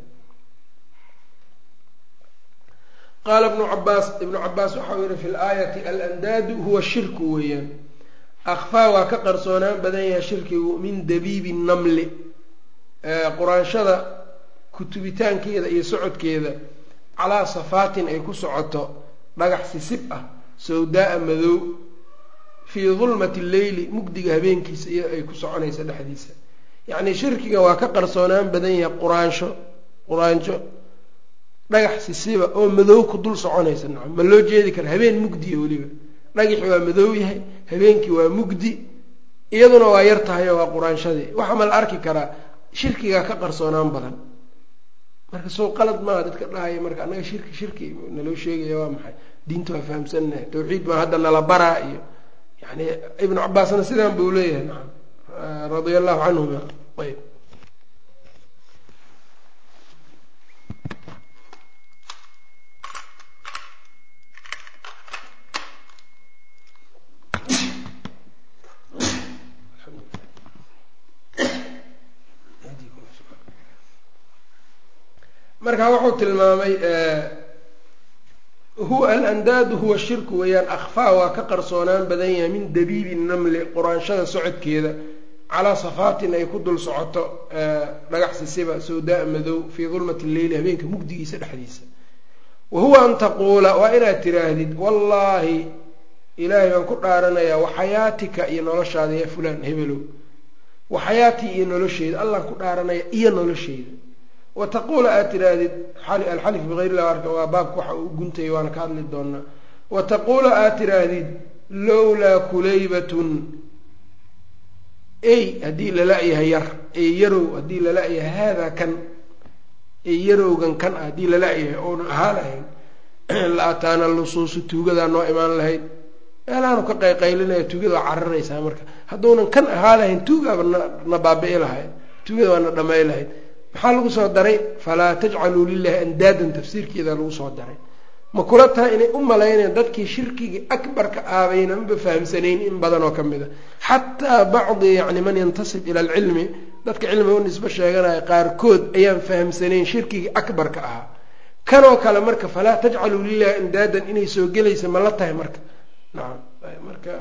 qaala ibnu cabaas ibnu cabaas waxa uu yihi fi laayati alandaadu huwa shirku weeyaan akfaa waa ka qarsoonaan badan yahay shirkigu min dabiibi namli quraanshada kutubitaankeeda iyo socodkeeda calaa safaatin ay ku socoto dhagax sisib ah sawdaa-a madow fii dulmati leyli mugdiga habeenkiisa iyo ay ku soconaysa dhexdiisa yacnii shirkiga waa ka qarsoonaan badan yahay quraansho quraanjo dhagax sisiba oo madow ku dul soconaysa nacam ma loo jeedi kara habeen mugdiya weliba dhagaxi waa madow yahay habeenkii waa mugdi iyaduna waa yar tahay oo waa quraanshadii waxa ma la arki karaa shirkigaa ka qarsoonaan badan marka sow qalad maaha dadka dhahaya marka annaga shirki shirki naloo sheegaya waa maxay diinta waa fahamsannahay tawxiid baa hadda nala baraa iyo yani ibnu cabaasna sidaan buu leeyahay nacam radia allahu canhuma ayb marka wuxuu tilmaamay huwa alandaadu huwa shirku weeyaan akhfaa waa ka qarsoonaan badan yahay min dabiibi namli quraanshada socodkeeda calaa safaatin ay ku dul socoto dhagax sisiba sawdaa madow fii dulmati lleyli habeenka mugdigiisa dhexdiisa wa huwa an taquula waa inaad tiraahdid wallaahi ilaahay baan ku dhaaranayaa waxayaatika iyo noloshaada yaa fulaan hebelow waxayaatii iyo nolosheeda allaan ku dhaaranaya iyo nolosheeda wa taquula aad tiraahdid alxalif bigayr illah arka waa baabka waxa uu guntaya waana ka hadli doonaa wa taquula aad tiraahdid lowlaa kulaybatun ey haddii lala-yahay yar ey yarow haddii lala-yahay haadaa kan ey yarowgan kan ah haddii lala-yahay oona ahaa lahayn la ataana lusuusu tuugadaa noo imaan lahayd meelahaanu ka qayqaylinaya tuugada waa cararaysaa marka hadduunan kan ahaa lahayn tuugaaba na baabi'i lahayd tuugada waa na dhamay lahayd maxaa lagu soo daray falaa tajcaluu lilahi andaadan tafsiirkeeda lagu soo daray ma kula tahay inay u malaynayaan dadkii shirkigii akbarka aabaynanba fahamsanayn in badan oo ka mid a xataa bacdi yacni man yantasib ila alcilmi dadka cilmiga u nisbo sheeganaya qaarkood ayaan fahamsanayn shirkigii akbarka ahaa kanoo kale marka falaa tajcaluu lilahi andaadan inay soo gelaysa ma la tahay marka nacam marka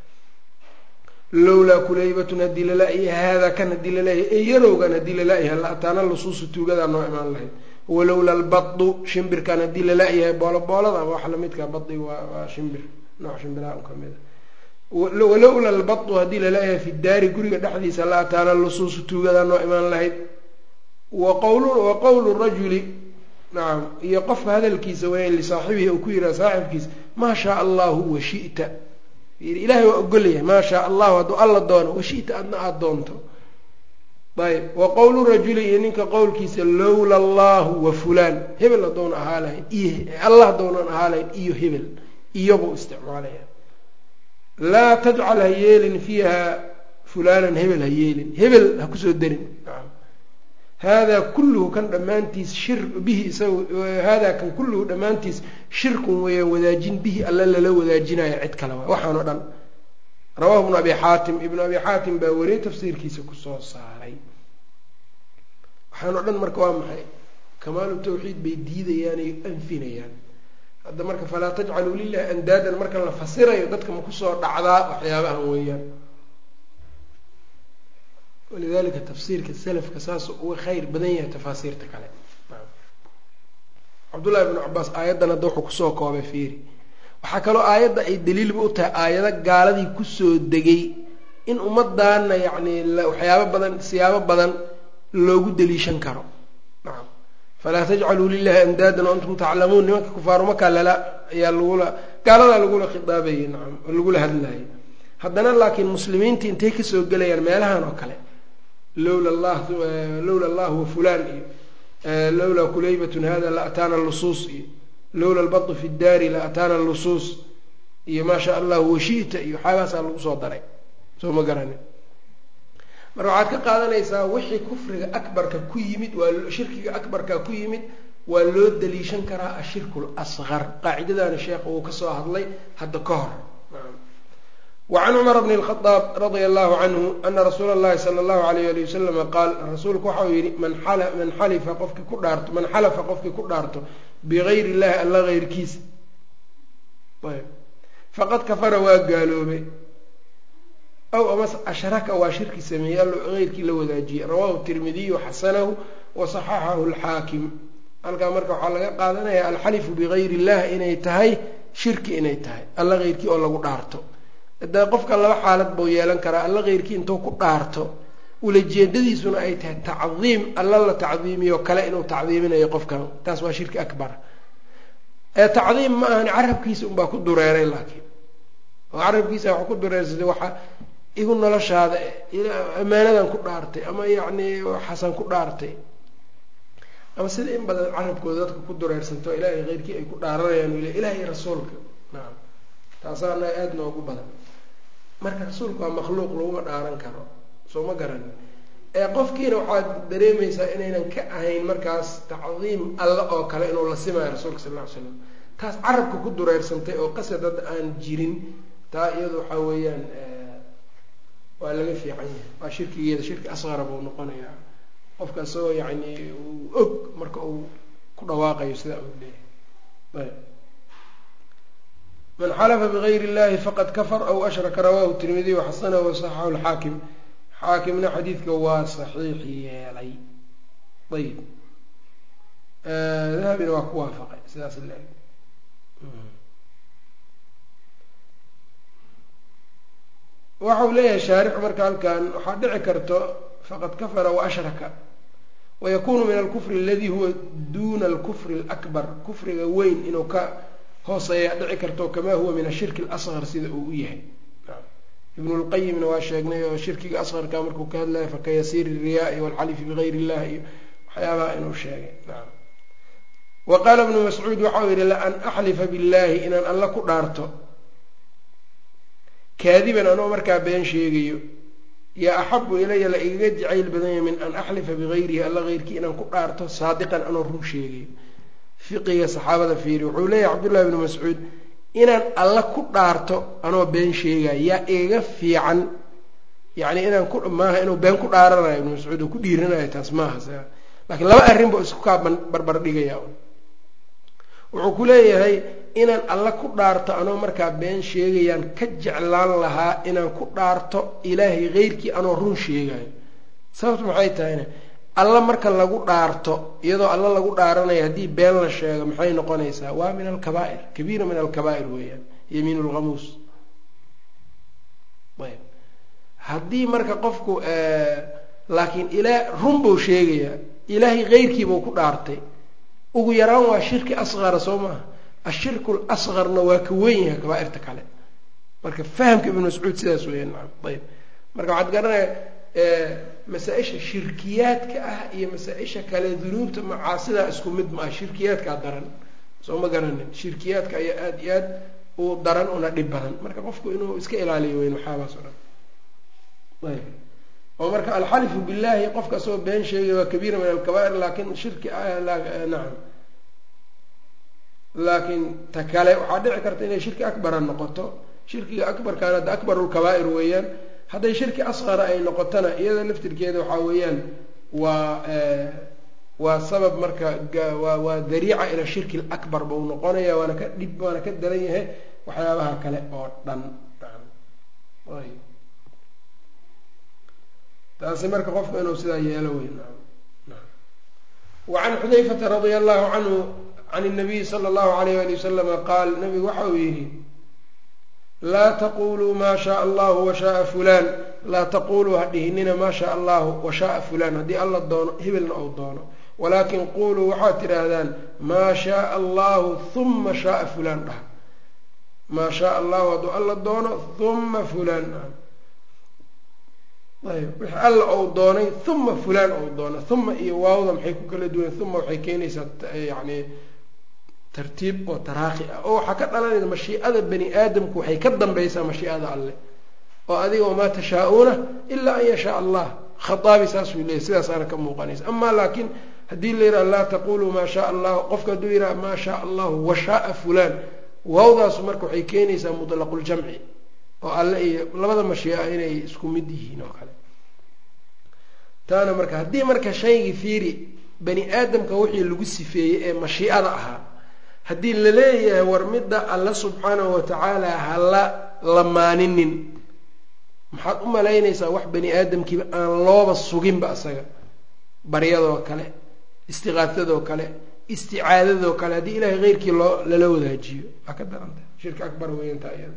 lowlaa kulaybatun haddii lala-yahay haadaa kan haddii lala-yahay ee yarowgan haddii lala-yahay la ataana lusuusu tuugadaa noo imaan lahayd walowla albadu shimbirkan haddii lala-yahay booloboolada wax lamidka badi waa waa shimbir nooc shimbiraha un kamid a walowla albadu haddii lala-yahay fi daari guriga dhexdiisa la ataana lusuusu tuugadaa noo imaan lahayd wa qowlu rajuli nacam iyo qofka hadalkiisa weya lisaaxibihi uu ku yidhaha saaxibkiisa maa shaa allahu washita ilaahay waa ogolyahay maa shaa allahu hadduu alla doono washita adna aada doonto ayb wa qowlu rajuli iyo ninka qowlkiisa lowla allahu wa fulaan hebel haddowna ahaa lahayn iyo allah haddownan ahaa lahayn iyo hebel iyobuu isticmaalaya laa tajcal ha yeelin fiiha fulaanan hebel ha yeelin hebel ha kusoo darin haadaa kulluhu kan dhammaantiis shir bihi isaga haadaa kan kulluhu dhammaantiis shirkun weeyaan wadaajin bihi alla lala wadaajinayo cid kale waay waxaan o dhan rawahu ibnu abi xaatim ibnu abi xaatim baa wariyey tafsiirkiisa kusoo saaray waxaan o dhan marka waa maxay kamaalu tawxiid bay diidayaan ay anfinayaan hadda marka falaa tajcaluu lilahi andaadan marka la fasirayo dadka ma kusoo dhacdaa waxyaabahan weeyaan walidalika tafsiirka salafka saasuu uga khayr badan yahay tafaasiirta kale cabdullahi ibnu cabaas aayaddan hadda wuxuu kusoo koobay fiiri waxaa kaloo aayadda ay daliilba u tahay aayado gaaladii kusoo degay in ummadaana yacni waxyaabo badan siyaabo badan loogu daliishan karo nacam falaa tajcaluu lilahi andaadan wa antum taclamuun nimanka kufaaru makaa lala ayaa lagula gaaladaa lagula khidaabayay nacam oo lagula hadlayay haddana laakiin muslimiinta intay kasoo gelayaan meelahan oo kale lowla allah lowla allah wa fulaan iyo lowlaa kulaybatun hada la ataana lusuus iyo lowla albadu fi daari la ataana lusuus iyo maa shaa allahu washi'ta iyo waxaagaasaa lagu soo daray soo ma garanin marka waxaad ka qaadanaysaa wixii kufriga akbarka ku yimid waa shirkiga akbarka ku yimid waa loo daliishan karaa ashirku lasqar qaacidadaani sheekh uu kasoo hadlay hadda ka hor wacan cumar bni lkhadaab radia allahu canhu ana rasuula allahi sala allahu alayh ali wasalama qaal rasuulku waxa uu yihi man man xalifa qofkii ku dhaarto man xalafa qofkii ku dhaarto bigayri illahi alla heyrkiisa ayb faqad kafara waa gaaloobay aw amas ashraka waa shirki sameeyey allo heyrkii la wadaajiyey rawahu tirmidiyu xasanahu wa saxaxahu alxaakim halkaa marka waxaa laga qaadanaya alxalifu bigayri illah inay tahay shirki inay tahay alla heyrkii oo lagu dhaarto de qofka laba xaalad buu yeelan karaa alla heyrkii intuu ku dhaarto ulajeedadiisuna ay tahay tacdiim alla la tacdiimiyo kale inuu tacdiiminayo qofkan taas waa shirki akbar ee tacdiim ma ahan carabkiisa unbaa ku dureeray laakiin oo carabkiisa waxa ku dureersaday waxa igu noloshaada ammaanadan ku dhaartay ama yacni xasan ku dhaartay ama sida in badan carabkooda dadka ku dureersanto ilaahay heyrkii ay ku dhaaranayaan ila ilahay rasuulka nacam taasaana aada noogu badan marka rasuulka waa makhluuq laguma dhaaran karo soo ma garanin ee qofkiina waxaad dareemaysaa inaynan ka ahayn markaas tacdiim alla oo kale inuu la simayo rasuulka sal lla ly slam taas carabka ku dureersantay oo qasad hadda aan jirin taa iyadu waxaa weeyaan waa laga fiican yahay waa shirkigeeda shirki asqara buu noqonayaa qofka isagoo yacni uu og marka uu ku dhawaaqayo sidaa uu leeyahay man xalafa bigayri اllahi faqad kafar aw ashraka rawahu tirmidiy waxasanahu wasaxaxu lxaakim xaakimna xadiidka waa saxiix yeelay ayib dahabina waa ku waafaqay sidaas leeg waxau leeyahay shaarixu marka halkan waxaa dhici karto faqad kafara waashraka wayakunu min alkufri aladi huwa duna alkufri alakbar kufriga weyn inuu ka hooseeya dhici karto kamaa huwa min ashirki alasqar sida uu u yahay ibnu lqayimna waa sheegnay oo shirkiga asqarka markuu ka hadlaya fakayasiiri riyaai walxalifi bigayr illah iyo waxyaabaha inuu sheegay wa qaala ibnu mascuud waxau yihi laan axlifa billahi inaan alla ku dhaarto kaadiban anoo markaa been sheegayo yaa axabu ilaya la igaga jacayl badanya min an axlifa bigayrihi alla heyrkii inaan ku dhaarto saadiqan anoo run sheegayo fiqiga saxaabada fiiri wuxuu leeyahay cabdullahi ibnu mascuud inaan alla ku dhaarto anoo been sheegayo yaa igaga fiican yacni inaan ku maaha inuu been ku dhaaranayo ibnu mascuud oo ku dhiiranayo taas maaha laakiin laba arrin buu isku kaa barbar dhigaya wuxuu ku leeyahay inaan alla ku dhaarto anoo markaa been sheegayaan ka jeclaan lahaa inaan ku dhaarto ilaahay heyrkii anoo run sheegayo sababtu maxay tahayna alla marka lagu dhaarto iyadoo alla lagu dhaaranayo haddii been la sheego maxay noqonaysaa waa min alkabaa'ir kabiira min alkabaa'ir weeyaan yamiin lghamuus ayb haddii marka qofku laakiin ilaa run buu sheegayaa ilaahay heyrkiibuu ku dhaartay ugu yaraan waa shirki asqara soo maaha ashirku lasqarna waa ka weyn yahay kabaairta kale marka fahamka ibnu mascuud sidaas weeyaan naam ayb marka waxaad garanaya masaa-isha shirkiyaadka ah iyo masaa-isha kale dunuubta macaasidaa isku mid ma ah shirkiyaadkaa daran soo ma garanin shirkiyaadka ayaa aada iyo aad u daran una dhib badan marka qofku inuu iska ilaaliyo weyn waxaabaas o dhan ayb oo marka alxalifu billahi qofka asagoo been sheegay waa kabiira min alkabaa'ir laakin shirki nacam laakiin ta kale waxaa dhici karta inay shirki akbara noqoto shirkiga akbarkaana hadda akbarulkabaa'ir weeyaan hadday shirki asqara ay noqotona iyada laftirkeeda waxaa weeyaan waa waa sabab marka waa waa dariica ila shirki lakbar bau noqonaya waana ka dhib waana ka daran yahay waxyaabaha kale oo dhan taasi marka qofku inuu sidaa yeelo wey wacan xudayfata radia allahu canhu can الnabiyi slى اllahu alayh ali waslama qaal nabigu waxa uu yihi laa taquluu ma shaء allahu washaءa fulan laa taquluu ha dhihinina ma shaء allahu washaءa fulan haddii alla doono hebelna ou doono walaakin quluu waxaad tidhaahdaan maa shaءa allahu huma shaءa fulan dhah maa shaء allahu hadduu alla doono huma fulan ayb wixii alla ou doonay huma fulaan ou doono huma iyo waawda maxay ku kala duwan huma waxay keenaysaa yani tartiib oo taraakhi ah oo waxaa ka dhalanaysa mashiicada bani aadamku waxay ka dambaysaa mashiicada alleh oo adiga wamaa tashaa-uuna ilaa an yashaa allah khaaabi saasuu leeyay sidaasaana ka muuqanaysa amaa laakiin haddii la yidhaha laa taquluu maa shaa allahu qofka hadduu yidhaha maa shaa allahu washaaa fulaan waawdaasu marka waxay keenaysaa mutlaqul-jamci oo alle iyo labada mashiica inay isku mid yihiin oo kale taana marka haddii marka shaygii fiiri bani aadamka wixii lagu sifeeyey ee mashiicada ahaa haddii la leeyahay war midda alle subxaanahu watacaala hala lamaaninin maxaad u malaynaysaa wax bani aadamkiiba aan looba suginba isaga baryadoo kale istiqaafadoo kale isticaadadoo kale haddii ilaahay keyrkii loo lala wadaajiyo waa ka daranta shirka akbar weyantaa iyada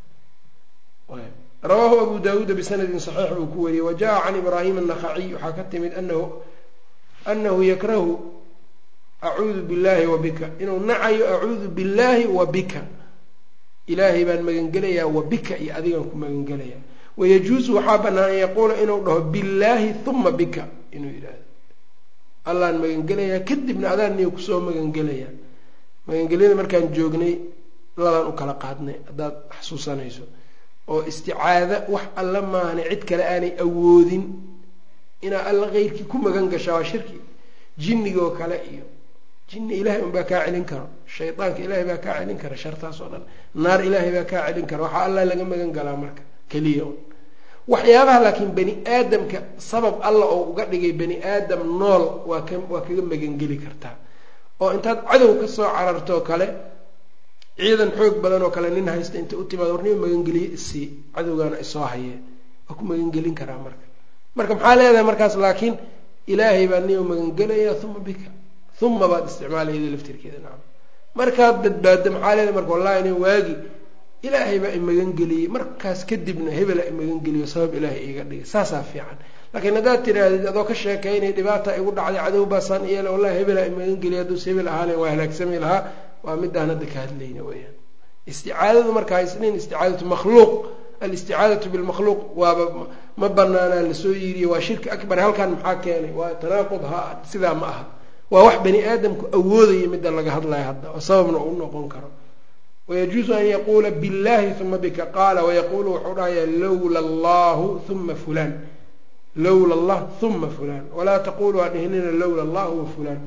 rawaahu abu dawuuda bisanadin saxiix buu ku wariyey wa jaa can ibraahim annakhaciy waxaa ka timid anahu anahu yakrahu acuudu billahi wa bika inuu nacayo acuudu billahi wa bika ilaahay baan magangelayaa wa bika iyo adigaan ku magangelayaa wayajuusu waxaa bannaan an yaquula inuu dhaho billaahi huma bika inuu yidhaahdo allaan magangelayaa kadibna adaan niyo kusoo magangelayaa magangelyada markaan joognay labaan u kala qaadnay haddaad xasuusanayso oo isticaada wax alla maahane cid kale aanay awoodin inaa alla keyrkii ku magan gashaa waa shirki jinnigoo kale iyo jinni ilaahay unbaa kaa celin karo shaydaanka ilaahay baa kaa celin kara shartaas oo dhan naar ilaahay baa kaa celin kara waxaa allah laga magan galaa marka keliya un waxyaabaha laakiin bani aadamka sabab alla oo uga dhigay bani aadam nool waa ka waa kaga magangeli kartaa oo intaad cadow ka soo carartoo kale ciidan xoog badan oo kale nin haysta inta u timaad warnima magangeliye isii cadowgaana isoo hayee waa ku magangelin karaa marka marka maxaa leedahay markaas laakiin ilaahay baa nima magangelaya uma bika uma baad isticmaalayda laftirkeeda nacam markaad badbaadda maxaa leedahay marka wallahi nin waagi ilaahay baa imagangeliyey markaas kadibna hebela imagangeliyo sabab ilaahay iiga dhigay saasaa fiican laakiin haddaad tidhaahdid adoo ka sheekaynay dhibaata igu dhacday cadow baasaan iyeel wallahi hebela imagangeliya hadduus hebel ahaalen waa halaagsami lahaa waa midaan hadda ka hadlayna weyaan isticaadadu marka haysnin isticaadatu makhluuq alisticaadatu bilmakhluuq waaba ma banaanaa lasoo yiriye waa shirki akbar halkan maxaa keenay waa tanaaqud ha sidaa ma aha waa wax bani aadamku awoodaya midda laga hadlayo hadda oo sababna uu noqon karo wayajuusu an yaquula billahi uma bika qaala wayaqulu wuxuu dhahayaa lowla allahu uma fulan lowla allah uma fulan walaa taqulu ha dhihinina lowla allah wa fulan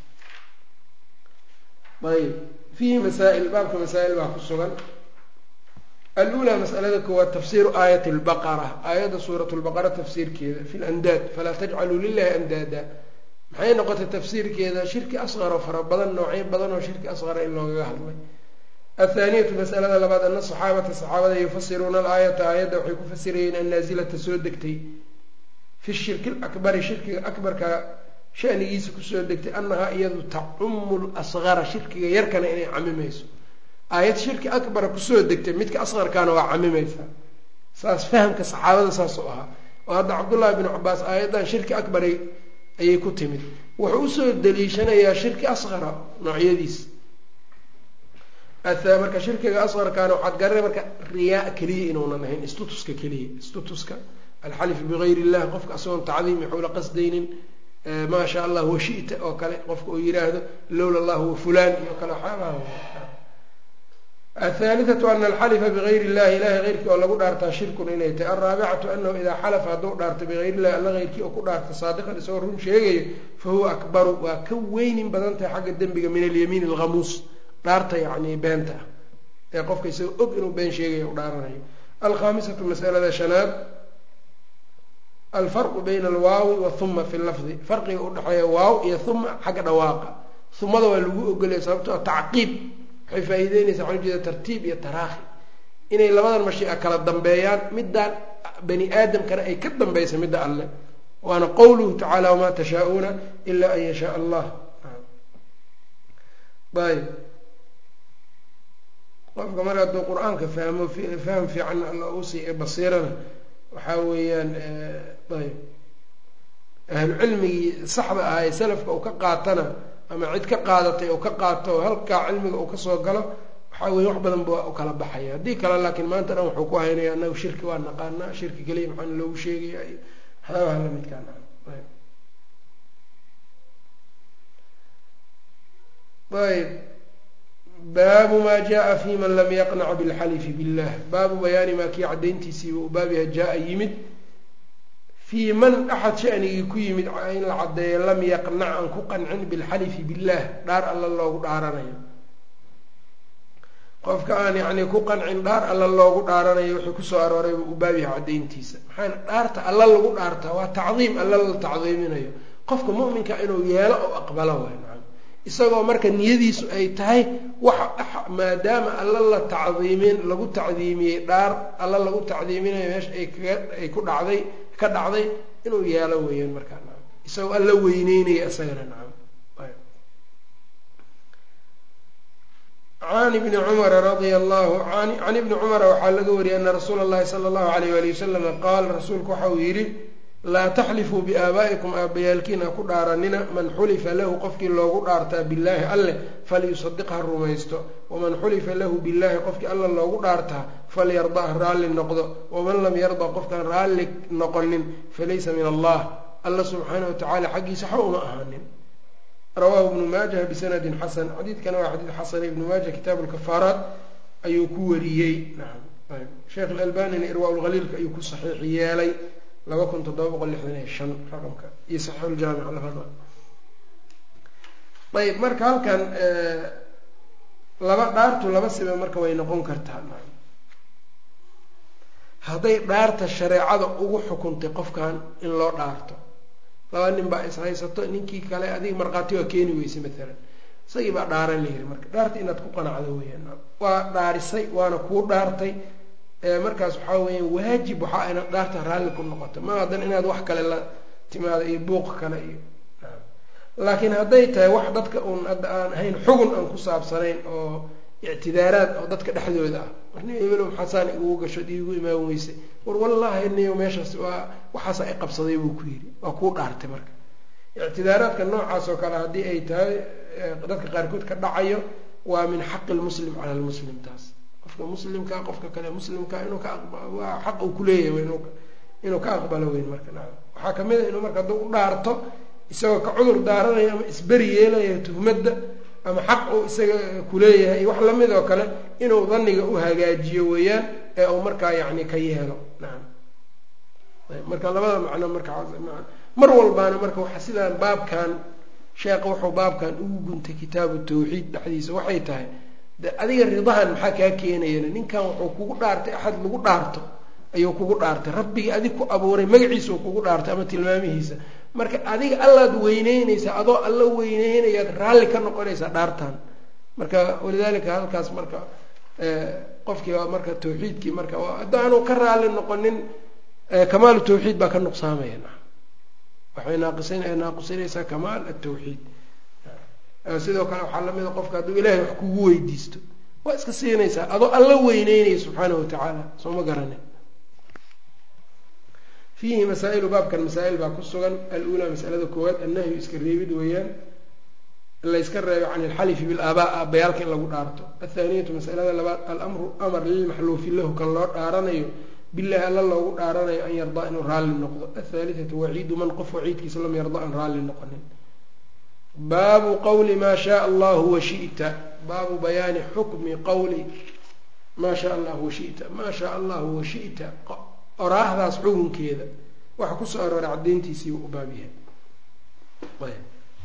ayb fiihi masaa'il baabka masaa'il baa ku sugan alulaa masalada koowaad tafsiiru aayati lbaqara aayadda suurat lbaqara tafsiirkeeda fi landaad falaa tajcaluu lilahi andaada maxay noqotay tafsiirkeeda shirki asqaroo fara badan noocyo badan oo shirki asqara in loogaga hadlay athaaniyatu masalada labaad ana saxaabata saxaabada yufasiruuna alaayata aayadda waxay ku fasirayeen annaasilata soo degtay fi shirki lakbari shirkiga akbarka shanigiisa kusoo degtay annahaa iyadu tacumu lasqara shirkiga yarkana inay camimayso aayad shirki akbara kusoo degtay midka asqarkaana waa camimaysaa saas fahamka saxaabada saas u ahaa oo hadda cabdullaahi binu cabaas aayaddan shirki akbaray ayay ku timid wuxuu usoo daliishanayaa shirki asqara noocyadiis marka shirkiga asqarkaana waxaad garanay marka riyaa keliya inuunan ahayn istutuska keliya istutuska alxalif bigayr illah qofka asagoon tacdiim waxula qasdaynin maa sha allah washita oo kale qofka uu yiraahdo lowla allah wa fulan iyo kale waxyaabaha athaalithatu ana alxalifa bigayr illahi ilahay heyrkii oo lagu dhaartaa shirkun inay tahay alraabicatu anahu idaa xalafa hadduu dhaarto bigayr illahi alla heyrkii oo ku dhaarta saadiqan isagoo run sheegayo fa huwa akbaru waa ka weynin badan tahay xagga dembiga min alyamiin alghamuus dhaarta yacni beenta ah ee qofka isagoo og inuu been sheegayo u dhaaranayo alkhaamisatu masalada shanaad alfarqu bayna alwaawi wahuma fi lafdi farqiga udhexeeya waaw iyo huma xagga dhawaaqa humada waa lagu ogolaya sababto a tacqiib waxay faa-iideynaysaa waxaa ujeeda tartiib iyo taraakhi inay labadan mashiica kala dambeeyaan middaan bani aadamkana ay ka dambaysa midda alle waana qowluhu tacaala wamaa tashaa-uuna ilaa an yashaa allah ayb qofka mar hadduu qur-aanka fahmo faham fiican alla uusii basiirana waxaa weeyaan ayb ahlu cilmigii saxda ah ee salafka uu ka qaatana ama cid ka qaadatay uu ka qaato oo halkaa cilmiga uu kasoo galo waxaa weya wax badan ba u kala baxaya haddii kale laakiin maanta dhan wuxuu ku haynaya anagu shirki waa naqaanaa shirki keliya maxaana loogu sheegaya iyo waxyaabaha lamidkaan ayb baabu maa jaa fi man lam yaqnac bilxalifi billah baabu bayaani maa kii caddayntiisiiba u baab yaha jaa yimid fii man axad shanigii ku yimid in la caddeeyo lam yaqnac aan ku qancin bilxalifi billah dhaar alla loogu dhaaranayo qofka aan yacni ku qancin dhaar alla loogu dhaaranayo wuxuu kusoo aroorayba u baab yaha caddayntiisa maxaana dhaarta alla lagu dhaartaa waa tacdiim alla la tacdiiminayo qofka mu'minka inuu yeelo oo aqbalo waay isagoo marka niyadiisu ay tahay waxa maadaama alla la tacdiimin lagu tacdiimiyey dhaar alla lagu tacdiiminayo meesha ay kaga ay ku dhacday ka dhacday inuu yeelo weeyaan markaa nacam isagoo alla weyneynaya isagana nacam can ibni cumara radia allahu can ibni cumara waxaa laga wariyay ana rasuula allahi sala allahu alayh wali wasalama qaal rasuulku waxa uu yidhi laa taxlifuu biaabaa'ikum aabbayaalkiin ha ku dhaaranina man xulifa lahu qofkii loogu dhaartaa billaahi alleh falyusadiq ha rumaysto waman xulifa lahu billaahi qofkii alla loogu dhaartaa falyarda ha raalli noqdo waman lam yarda qofkaan raalli noqonin falaysa min allah alla subxaana watacaala xaggiisa xa uma ahaanin rawaahu ibnu maajah bisanadin xasan xadiidkana waa xadiid xasan ibnu maaja kitaabu lkafaaraat ayuu ku wariyey nacam sheekh alalbanina irwaa lhaliilka ayuu ku saxiix yeelay laba kun toddoba boqol lixdan iyo shan raqamka iyo saxiixuljaamic labada ayb marka halkan laba dhaartu laba siba marka way noqon kartaa hadday dhaarta shareecada ugu xukuntay qofkan in loo dhaarto laba nin baa is haysato ninkii kale adiga markhaati waa keeni weyse maalan isagii baa dhaaran la yiri marka dhaarta inaad ku qanacdo weyaan waa dhaarisay waana kuu dhaartay markaas waxaa weya waajib waxaa inaad dhaarta raalli ku noqoto ma hadan inaad wax kale la timaado iyo buuq kale iyo laakiin hadday tahay wax dadka uun hadda aan ahayn xugun aan ku saabsanayn oo ictidaaraad oo dadka dhexdooda ah warni ebelo maxaasaan igugu gasho iigu imaan weyse war wallaahi niyo meeshaas waa waxaasa i qabsaday buu ku yidhi waa kuu dhaartay marka ictidaaraadka noocaas oo kale haddii ay tahay dadka qaarkood ka dhacayo waa min xaqi lmuslim cala lmuslim taas qofka muslimka qofka kale muslimka inuu ka waa xaq uu kuleeyahay inuu ka aqbalo weyn marka na waxaa kamid a inuu marka hadduu u dhaarto isagoo ka cudur daaranayo ama isberi yeelayo tuhmadda ama xaq uu isaga kuleeyahay wax lamid oo kale inuu daniga u hagaajiyo weeyaan ee uu markaa yani ka yeelo nacam marka labada macno marka mar walbaana marka waxa sidaan baabkan sheekha wuxuu baabkan ugu guntay kitaabu tawxiid dhexdiisa waxay tahay de adiga ridahan maxaa kaa keenayana ninkan wuxuu kugu dhaartay axad lagu dhaarto ayuu kugu dhaartay rabbigii adig ku abuuray magaciisa uu kugu dhaartay ama tilmaamihiisa marka adiga allaad weyneyneysaa adoo alla weyneynayaad raalli ka noqonaysaa dhaartan marka walidaalika halkaas marka qofkii marka tawxiidkii marka haddaanu ka raalli noqonin kamaalu tawxiid baa ka nuqsaamaya waxay naaqisa naaqisinaysaa kamaal atawxiid sidoo kale waxaa lamida qofka hadduu ilaahay wax kugu weydiisto waa iska siinaysaa adoo alla weyneynaya subxaanahu watacaala soo ma garanin fiihi masaa'ilu baabkan masaa-il baa ku sugan alulaa masalada koowaad annahyu iska reebid weeyaan la yska reebo can ilxalifi bilaabaa aabbayaalka in lagu dhaarto athaaniyatu masalada labaad alamru amar lilmaxluufi lahu kan loo dhaaranayo bilahi alla loogu dhaaranayo an yardaa inuu raalli noqdo athaalithatu waciidu man qof waciidkiisa lam yarda an raalli noqonin baabu qawli maa shaaa allahu washita baabu bayaani xukmi qawli maa shaa allahu washita maa shaa allahu washita oraahdaas xukunkeeda waxa kusoo arooray caddeyntiisiibu u baab yahay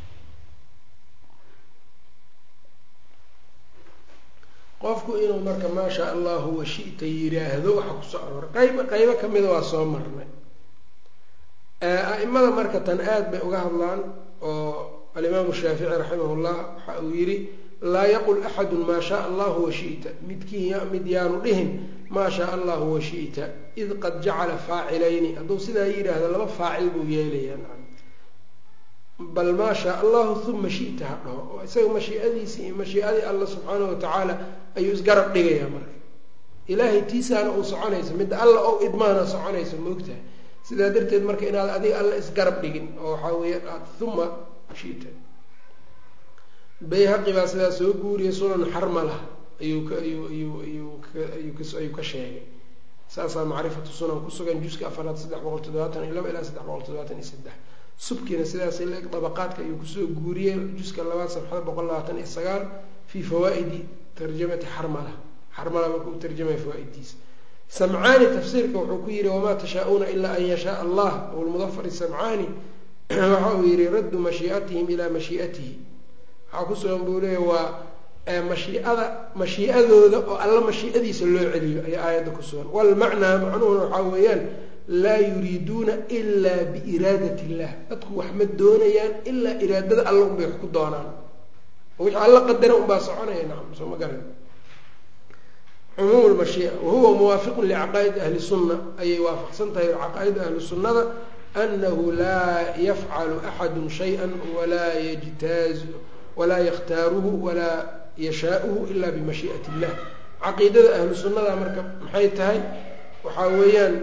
qofku inuu marka maa shaa allahu washita yiraahdo waxa kusoo arooray qayb qaybo kamida waa soo marnay a-imada marka tan aada bay uga hadlaan oo alimaamu shaafici raximah llah waxa uu yidhi laa yaqul axadu maa shaa allahu washita midkii mid yaanu dhihin maa shaa allahu washita id qad jacala faacilayni hadduu sidaa yidhaahdo laba faacil buu yeelayaa bal maa shaa allahu uma shita ha dhaho oo isaga mashiiadiisii iyo mashiiadii alla subxaanahu watacaala ayuu isgarab dhigayaa marka ilaahay tiisaana uu soconayso midda alla ou idmaana soconayso maogtahay sidaa darteed marka inaad adiga alla isgarab dhigin oo waxaa weeya aad uma shita bayhaqi baa sidaa soo guuriyay sunan xarmalah ayuu ka ayuu ayuu ayuu ayuu ka ayuu ka sheegay saasaa macrifatu sunan kusugan juska afaraad saddex boqol toddobaatan iyo laba ilaa saddex boqol toddobaatan iyo saddex subkiina sidaas leeg dabaqaadka ayuu kusoo guuriyey juska labaad safxada boqol labaatan iyo sagaal fii fawaa-idi tarjamati xarmala xarmala marka u tarjamaya fawaa-iddiisa samcaani tafsiirka wuxuu ku yihi wamaa tashaa-uuna ilaa an yashaa allah abulmudafar samcaani waxa uu yihi raddu mashiiatihim ilaa mashiiatihi waxaa kusugan buu leeya waa mashiiada mashiiadooda oo alla mashiiadiisa loo celiyo ayaa aayadda ku sugan walmacnaa macnuhuna waxaa weeyaan laa yuriiduuna ilaa biiraadat illah dadku wax ma doonayaan ilaa iraadada alla unbay wax ku doonaan oo wixii alla qadara unbaa soconaya nacam soo ma garan cumuum lmashiia wahuwa muwaafiqun licaqaa'id ahli sunna ayay waafaqsan tahay caqaa'ida ahli sunnada anahu laa yafcalu axadu shaya walaa yajtaazu walaa yakhtaaruhu walaa yashaauhu ila bimashii'ati illah caqiidada ahlu sunnada marka maxay tahay waxaa weeyaan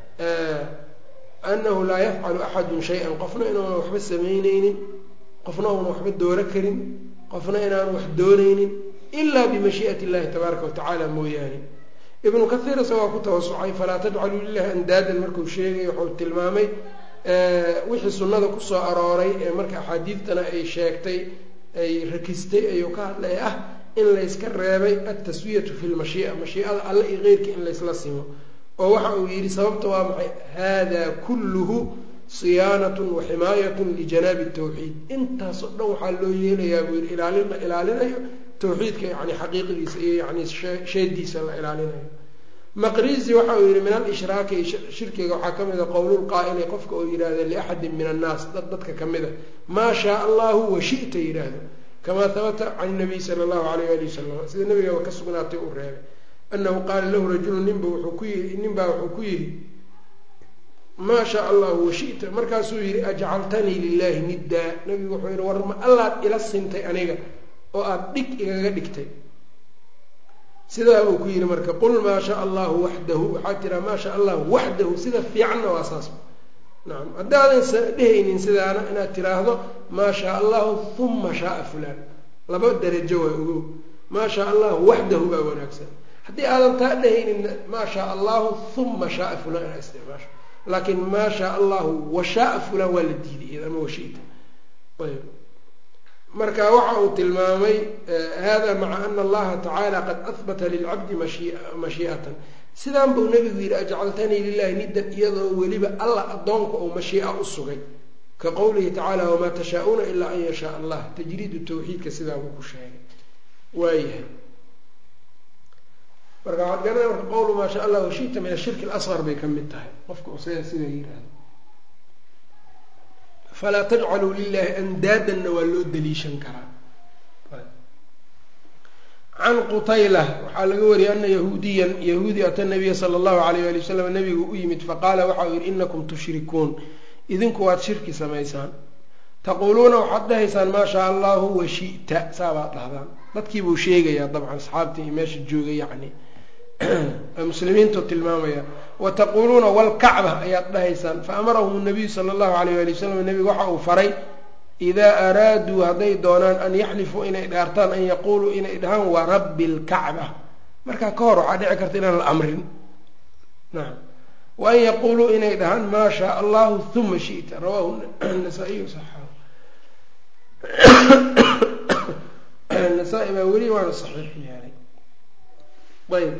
anahu laa yafcalu axadun shay-an qofna inaanu waxba samayneynin qofna uuna waxba dooro karin qofna inaanu wax dooneynin ilaa bimashii'ati illahi tabaaraka watacaala mooyaane ibnu kathiir isagoo ku tawasucay falaa tajcaluu lilahi andaadan markuu sheegay wuxuu tilmaamay wixii sunnada kusoo arooray ee marka axaadiidtana ay sheegtay ay rakistay ayuu ka hadlay ah in layska reebay altaswiyatu fi lmashii'a mashii'ada alle iyo keyrka in laysla simo oo waxa uu yidhi sababta waa maxay hada kulluhu siyaanatun wa ximaayatun lijanaabi tawxiid intaasoo dhan waxaa loo yeelayaa buu yidhi ilaalin la ilaalinayo tawxiidka yani xaqiiqdiisa iyo yani sheediisa la ilaalinayo maqrizi waxa uu yihi min alishraaki shirkiga waxaa kamid a qowlulqaa'ili qofka oo yidhaahda liaxadin min annaas dad dadka kamid a maa shaa allahu washita yidhaahdo kamaa habata can nabiy sala allahu alayh ali wasalam sida nabiga ka sugnaatay uu reebay anahu qaala lahu rajulu ninba wuxuu ku yii nin baa wuxuu ku yidhi maa shaa allahu washita markaasuu yihi ajcaltanii lilahi niddaa nabigu wuxuu yihi war ma allaad ila sintay aniga oo aada dhig igaga dhigtay sidaa buu ku yihi marka qul maa shaa allahu waxdahu waxaad tiraa maa shaa allahu waxdahu sida fiicanna waa saas nacam haddaadan dhehaynin sidaana inaad tiraahdo maa shaa allahu huma shaaa fulaan laba darajo waa ogow maa shaa allahu waxdahu baa wanaagsan haddii aadan taa dhehaynin maa shaa allahu huma shaaa fulaan inaad isticmaasho laakiin maa shaa allahu washaaa fulaan waa la diiday ama washita ayb marka waxa uu tilmaamay hada maca ana allaha tacaala qad ahbata lilcabdi mashii'atan sidaan buu nabigu yihi ajcaltanii lilahi niddan iyadoo weliba alla addoonka oo mashii'a u sugay ka qowlihi tacaala wamaa tashaa-uuna ilaa an yashaa allah tajriidu tawxiidka sidaa buu ku sheegay waayahay marka waxaad garanaya marka qowlu maa sha allah washita min ashirki alasqar bay ka mid tahay qofka usa sidaa yihahdo falaa tajcaluu lilahi andaadanna waa loo daliishan karaa can qutayla waxaa laga wariyay ana yahuudiyan yahuudi ata nabiya sala allahu alayh ali wasalam nabigu u yimid faqaala waxa uu yihi inakum tushrikuun idinku waad shirki samaysaan taquuluuna waxaad dhahaysaan maa shaa allahu washita saabaad dhahdaan dadkii buu sheegayaa dabcan asxaabtii iyo meesha joogay yacni muslimiintu tilmaamaya wa taquuluuna walkacba ayaad dhahaysaan fa amarahum nabiyu sala allahu alayh ali wasalam nebigu waxa uu faray idaa araaduu hadday doonaan an yaxlifuu inay dhaartaan an yaquuluu inay dhahaan wa rabbi lkacba markaa ka hor waxaa dhici karta inaan la amrin nacam wa an yaquuluu inay dhahaan maa shaa allahu huma shita rawahu nasaa-iyu saxaahu nasaa-i baa weli waana saxiix yeelay ayb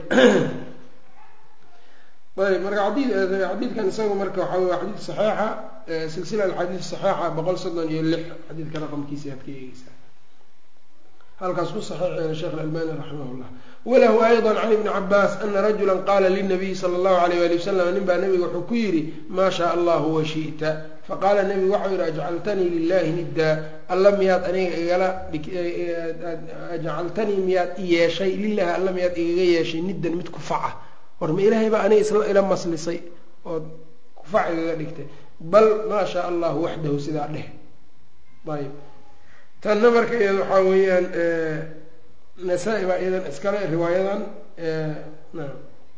ayb marka xadii xadiidkan isagu marka waxa wey xadiid saxiixa silsila alxadiid saxiixa boqol soddon iyo lix xadiidka raqamkiisa aad ka eegeysaa halkaas ku saxiixeena sheekh alalbani raximah llah walahu ayضa can ibni cabaas ana rajula qaala linabiyi sala allahu alayh ali wasalam nin baa nabiga wuxuu ku yidhi maa shaa allahu washita faqaala nebigu waxau yihi ajcaltanii lilahi niddaa alla miyaad aniga igala ajcaltanii miyaad i yeeshay lilahi alla miyaad igaga yeeshay niddan mid kufaca war ma ilaahay baa aniga isla ila maslisay ood kufac igaga dhigtay bal maa shaa allahu waxdahu sidaa dheh ayb tanna marka iyada waxaa weeyaan nasaa-i baa iyadan iskale riwaayadan naam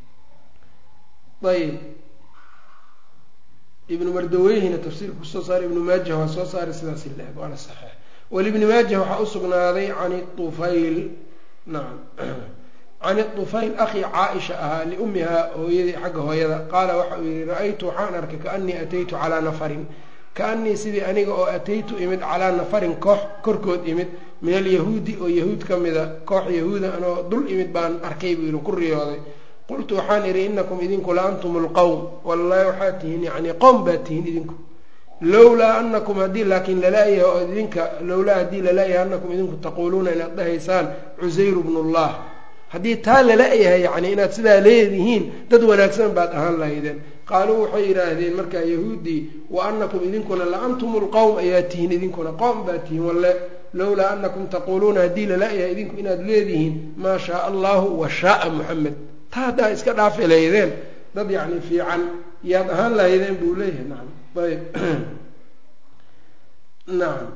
ayb ibnu mardaweyhina tafsiirka kusoo saaray ibnu maajah waa soo saaray sidaas la-eg waana saxiix walibni maajah waxaa usugnaaday can ufayl nacam can طufayl akhi caaisha ahaa liummihaa hooyadii xagga hooyada qaala waxa uu yihi ra-aytu waxaan arkay kaanii ataytu calaa nafarin kaanii sidii aniga oo ataytu imid calaa nafarin koox korkood imid min alyahuudi oo yahuud ka mida koox yahuuda anoo dul imid baan arkay buu yihi ku riyooday qultu waxaan idhi inakum idinku la antum lqowm wallahi waxaad tihiin yani qowm baad tihiin idinku lowlaa anakum haddii laakiin lalaayahay oo idinka lowlaa haddii lalaayahay anakum idinku taquuluuna inaad dhahaysaan cusayru bnu llah haddii taa lala-yahay yacni inaad sidaa leedihiin dad wanaagsan baad ahaan lahaydeen qaaluu waxay yidhaahdeen markaa yahuuddii wa anakum idinkuna la antum lqowm ayaa tihiin idinkuna qowm baad tihiin walle lowlaa anakum taquuluuna haddii lala-yahay idinku inaad leedihiin maa shaa allahu wa shaaa muxamed taa haddaa iska dhaafi lahaydeen dad yacni fiican yaad ahaan lahaydeen buu leeyahay nacam ayb nacam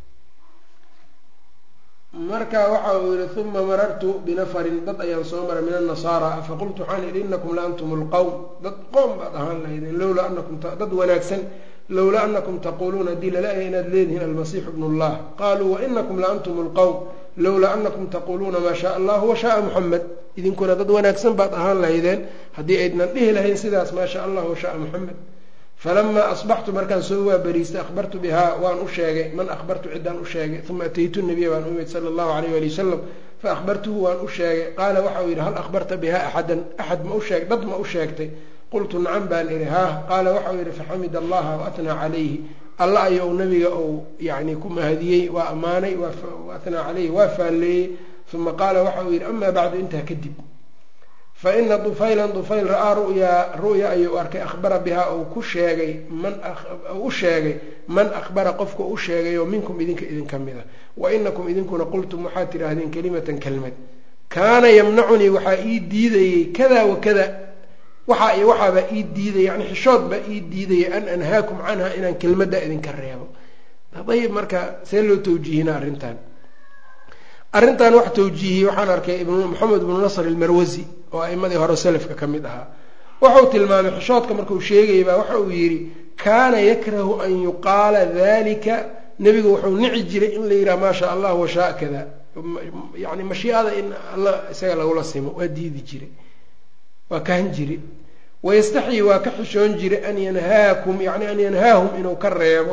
marka waxa uu yihi uma marartu binafarin dad ayaan soo maray min annasaara faqultu waxaan idhi inakum la antum lqowm dad qoom baad ahaan lahaydeen lowlaa anakum dad wanaagsan lowlaa anakum taquuluuna haddii lala-yahay inaad leedihiin almasiixu bnu llah qaaluu wainakum la antum lqowm lowlaa anakum taquuluuna maa shaa allahu washaaa muxamed idinkuna dad wanaagsan baad ahaan lahaydeen haddii aydnan dhihi lahayn sidaas maa shaa allah washaaa muxamed falamaa asbaxtu markaan soo waabariistay akhbartu bihaa waan u sheegay man akhbartu ciddaan u sheegay uma ataytu nabiya baan u imid sala allahu alayh ali wasalam fa akhbartuhu waan u sheegay qaala waxa uu yidhi hal akhbarta bihaa axadan axad ma usheeg dad ma u sheegtay qultu nacam baan idhi haah qaala waxa uu yidhi faxamid allaha waatnaa calayhi alla ayou nabiga uu yani ku mahadiyey waa ammaanay waatnaa caleyhi waa faalleeyey uma qaala waxa uu yidhi amaa bacdu intaa kadib fa ina dufaylan dufayl ra-aa ru'yaa ru'ya ayuu arkay akhbara bihaa uu ku sheegay man u sheegay man akhbara qofka u sheegay oo minkum idinka idinka mida wa inakum idinkuna qultum waxaad tidhaahdeen kelimatan kelmad kaana yamnacunii waxaa ii diidayey kada wa kada waxaa iyo waxaabaa ii diidaya yani xishood baa ii diidaya an anhaakum canha inaan kelmadda idinka reebo ayib marka see loo tawjiihina arrintan arrintan wax tawjiihiyey waxaan arkay maxamed ibnu nasr ilmarwasi oo a'imadii hore salafka ka mid ahaa wuxuu tilmaamay xishoodka markuu sheegayay baa waxa uu yidhi kaana yakrahu an yuqaala dalika nebigu wuxuu nici jiray in la yidhaha maa sha allah washaa kada yani mashiicada in alla isaga lagula simo waa diidi jiray waa kahan jire wayastaxyi waa ka xishoon jiray an yanhaakum yani an yanhaahum inuu ka reebo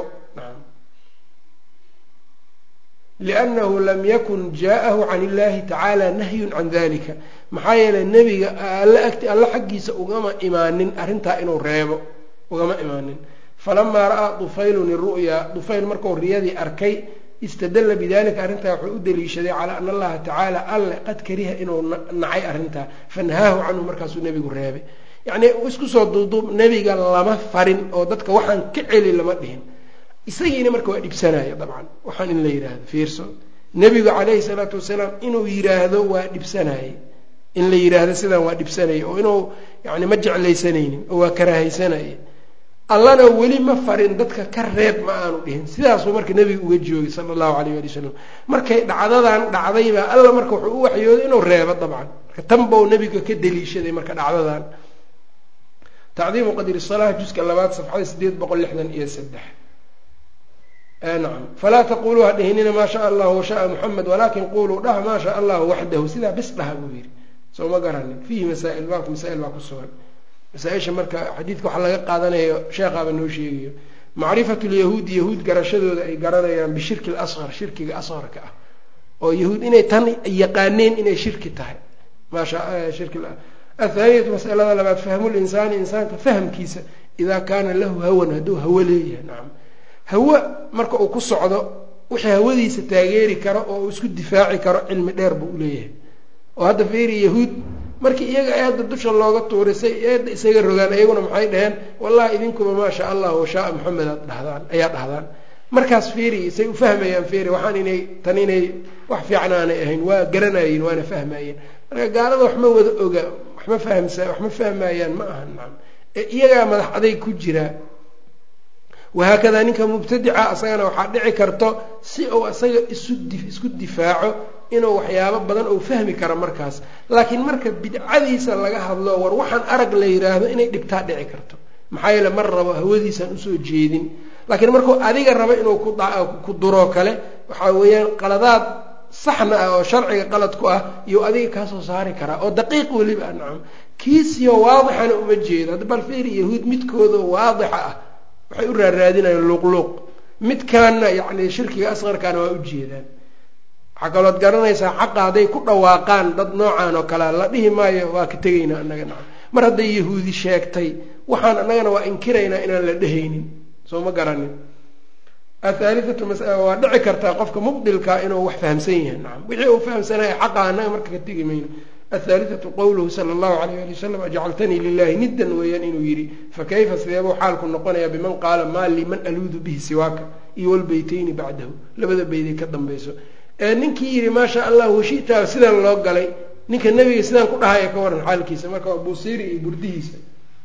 liannahu lam yakun jaa-ahu can illahi tacaala nahyun can dalika maxaa yeelay nebiga alla agti alla xaggiisa ugama imaanin arrintaa inuu reebo ugama imaanin falamaa ra-aa dufaylun iru'yaa dufayl markuu riyadii arkay istadalla bidalika arrintaa wuxuu u daliishaday calaa ana allaha tacaala alle qad kariha inuu nacay arrintaa fanahaahu canhu markaasuu nebigu reebay yacnii isku soo duuduub nebiga lama farin oo dadka waxaan ka celi lama dhihin isagiina marka waa dhibsanaya dabcan waxaan in la yidhaahdo fiirso nebigu calayhi salaatu wasalaam inuu yidhaahdo waa dhibsanaye in la yidhaahdo sidaan waa dhibsanaya oo inuu yani ma jeclaysanaynin oo waa karaahaysanaya allana weli ma farin dadka ka reeb ma aanu dhihin sidaasuu marka nebiga uga joogay sala allahu alayh ali wasalam markay dhacdadan dhacdaybaa alla marka wuxuu u waxyooday inuu reebo dabcan marka tan bau nebiga ka daliishaday marka dhacdadan tacdiimu qadri salaah juska labaad safxada sideed boqol lixdan iyo saddex nacam falaa taquluu ha dhihinina maa shaa allahu washaaa muxamed walaakin quluu dhaha maa shaa allahu waxdahu sidaa bis dhaha buu yidhi soo ma garanin fiihi masaail baabka masaa-il baa ku sugan masaaisha marka xadiidka waxaa laga qaadanayo sheekhaaba noo sheegayo macrifatu lyahuudi yahuud garashadooda ay garanayaan bishirki lasqar shirkiga asqarka ah oo yahuud inay tan yaqaaneen inay shirki tahay maasha shirki athaaniyatu masalada labaad fahmu linsaani insaanka fahamkiisa idaa kaana lahu hawan hadduu hawo leeyahay nacam hawo marka uu ku socdo wixii hawadiisa taageeri karo oo uu isku difaaci karo cilmi dheer buu uleeyahay oo hadda fiiri yahuud markii iyaga eedda dusha looga tuurisay eedda isaga rogaan iyaguna maxay dhaheen wallahi idinkuba maa sha allah washaaa maxamed aad dhahdaan ayaa dhahdaan markaas fiiri say u fahmayaan fiiri waxaan inay tan inay wax fiican aanay ahayn waa garanayeen waana fahmayeen marka gaalada waxma wada oga waxma fahamsa waxma fahmayaan ma aha nacam ee iyagaa madax aday ku jiraa wahaakadaa ninka mubtadica isagana waxaa dhici karto si uu isaga isu isku difaaco inuu waxyaabo badan uu fahmi karo markaas laakiin marka bidcadiisa laga hadlo war waxaan arag la yiraahdo inay dhibtaa dhici karto maxaa yeele mar rabo hawadiisaan usoo jeedin laakiin markuu adiga rabo inuu ku duroo kale waxaa weeyaan qaladaad saxna ah oo sharciga qalad ku ah iyo adiga kaasoo saari karaa oo daqiiq weliba nacam kiisiyo waadixana uma jeedo hadda bal fiiri yahuud midkooda waadixa ah waxay u raaraadinayaan luuqluuq midkaanna yacni shirkiga asqarkaana waa ujeedaan waxaa kalood garanaysaa xaqa hadday ku dhawaaqaan dad noocan oo kalea la dhihi maayo waa ka tegaynaa annaga nacam mar hadday yahuudi sheegtay waxaan annagana waa inkiraynaa inaan la dhehaynin soo ma garanin athaalithatu waa dhici kartaa qofka mubdilkaa inuu wax fahamsan yahay nacam wixii uu fahamsanaya xaqa annaga marka ka tegi mayno athaalithatu qowluhu sala allahu alayh ali wasalam ajcaltanii lilahi niddan weeyaan inuu yidhi fakayfa sideebuu xaalku noqonayaa biman qaala maa lii man aluudu bihi siwaaka iyo walbeytayni bacdahu labada beyday ka dambayso ee ninkii yidhi maasha allah washitaa sidaan loo galay ninka nebiga sidaan ku dhahaya ka waran xaalkiisa marka waa buusiiri iyo burdihiisa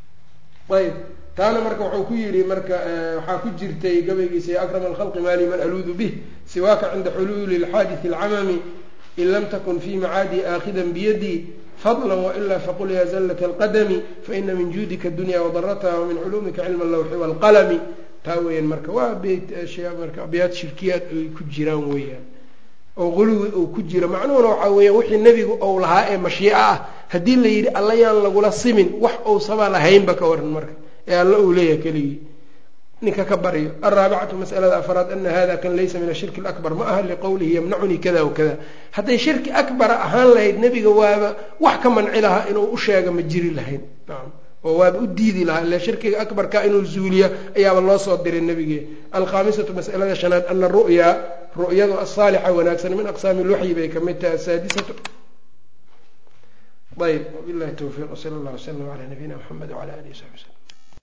ayb taana marka wuxuu ku yidhi marka waxaa ku jirtay gabaygiisa ya akrama alkhalqi maali man aluudu bih siwaaka cinda xuluuli lxaadisi alcamami in lam takun fi macaadii aakhidan biyadii fadla wailaa faqul ya zallat alqadami faina min juudika adunya wadarataha wamin culuumika cilma allawxi waalqalami taa weeyaan marka waa beyt marka abyaad shirkiyaad ay ku jiraan weeyaan oo quluwi uu ku jiro macnuhuna waxaa weeyaan wixii nebigu ou lahaa ee mashiico ah haddii la yidhi alla yaan lagula simin wax uusaba lahaynba ka waran marka ee alla uu leeyahay keligii ninka ka baryo alraabicatu masalada afraad ana hada kan laysa min ashirki alakbar ma aha liqowlihi yamnacunii kada wakada hadday shirki akbara ahaan lahayd nebiga waaba wax ka manci lahaa inuu u sheega ma jiri lahayn nacam oo waaba u diidi lahaa ile shirkiga akbarka inuu zuuliya ayaaba loo soo diray nebige alkhaamisatu masalada shanaad ana ru'ya ru'yadu asaalixa wanaagsan min aqsaami lwaxyi bay kamid tahay asaadisatu ayb wabilahi towfiiq wsala allah wslam ala nabiyina mxamed wala alihi wsabi slm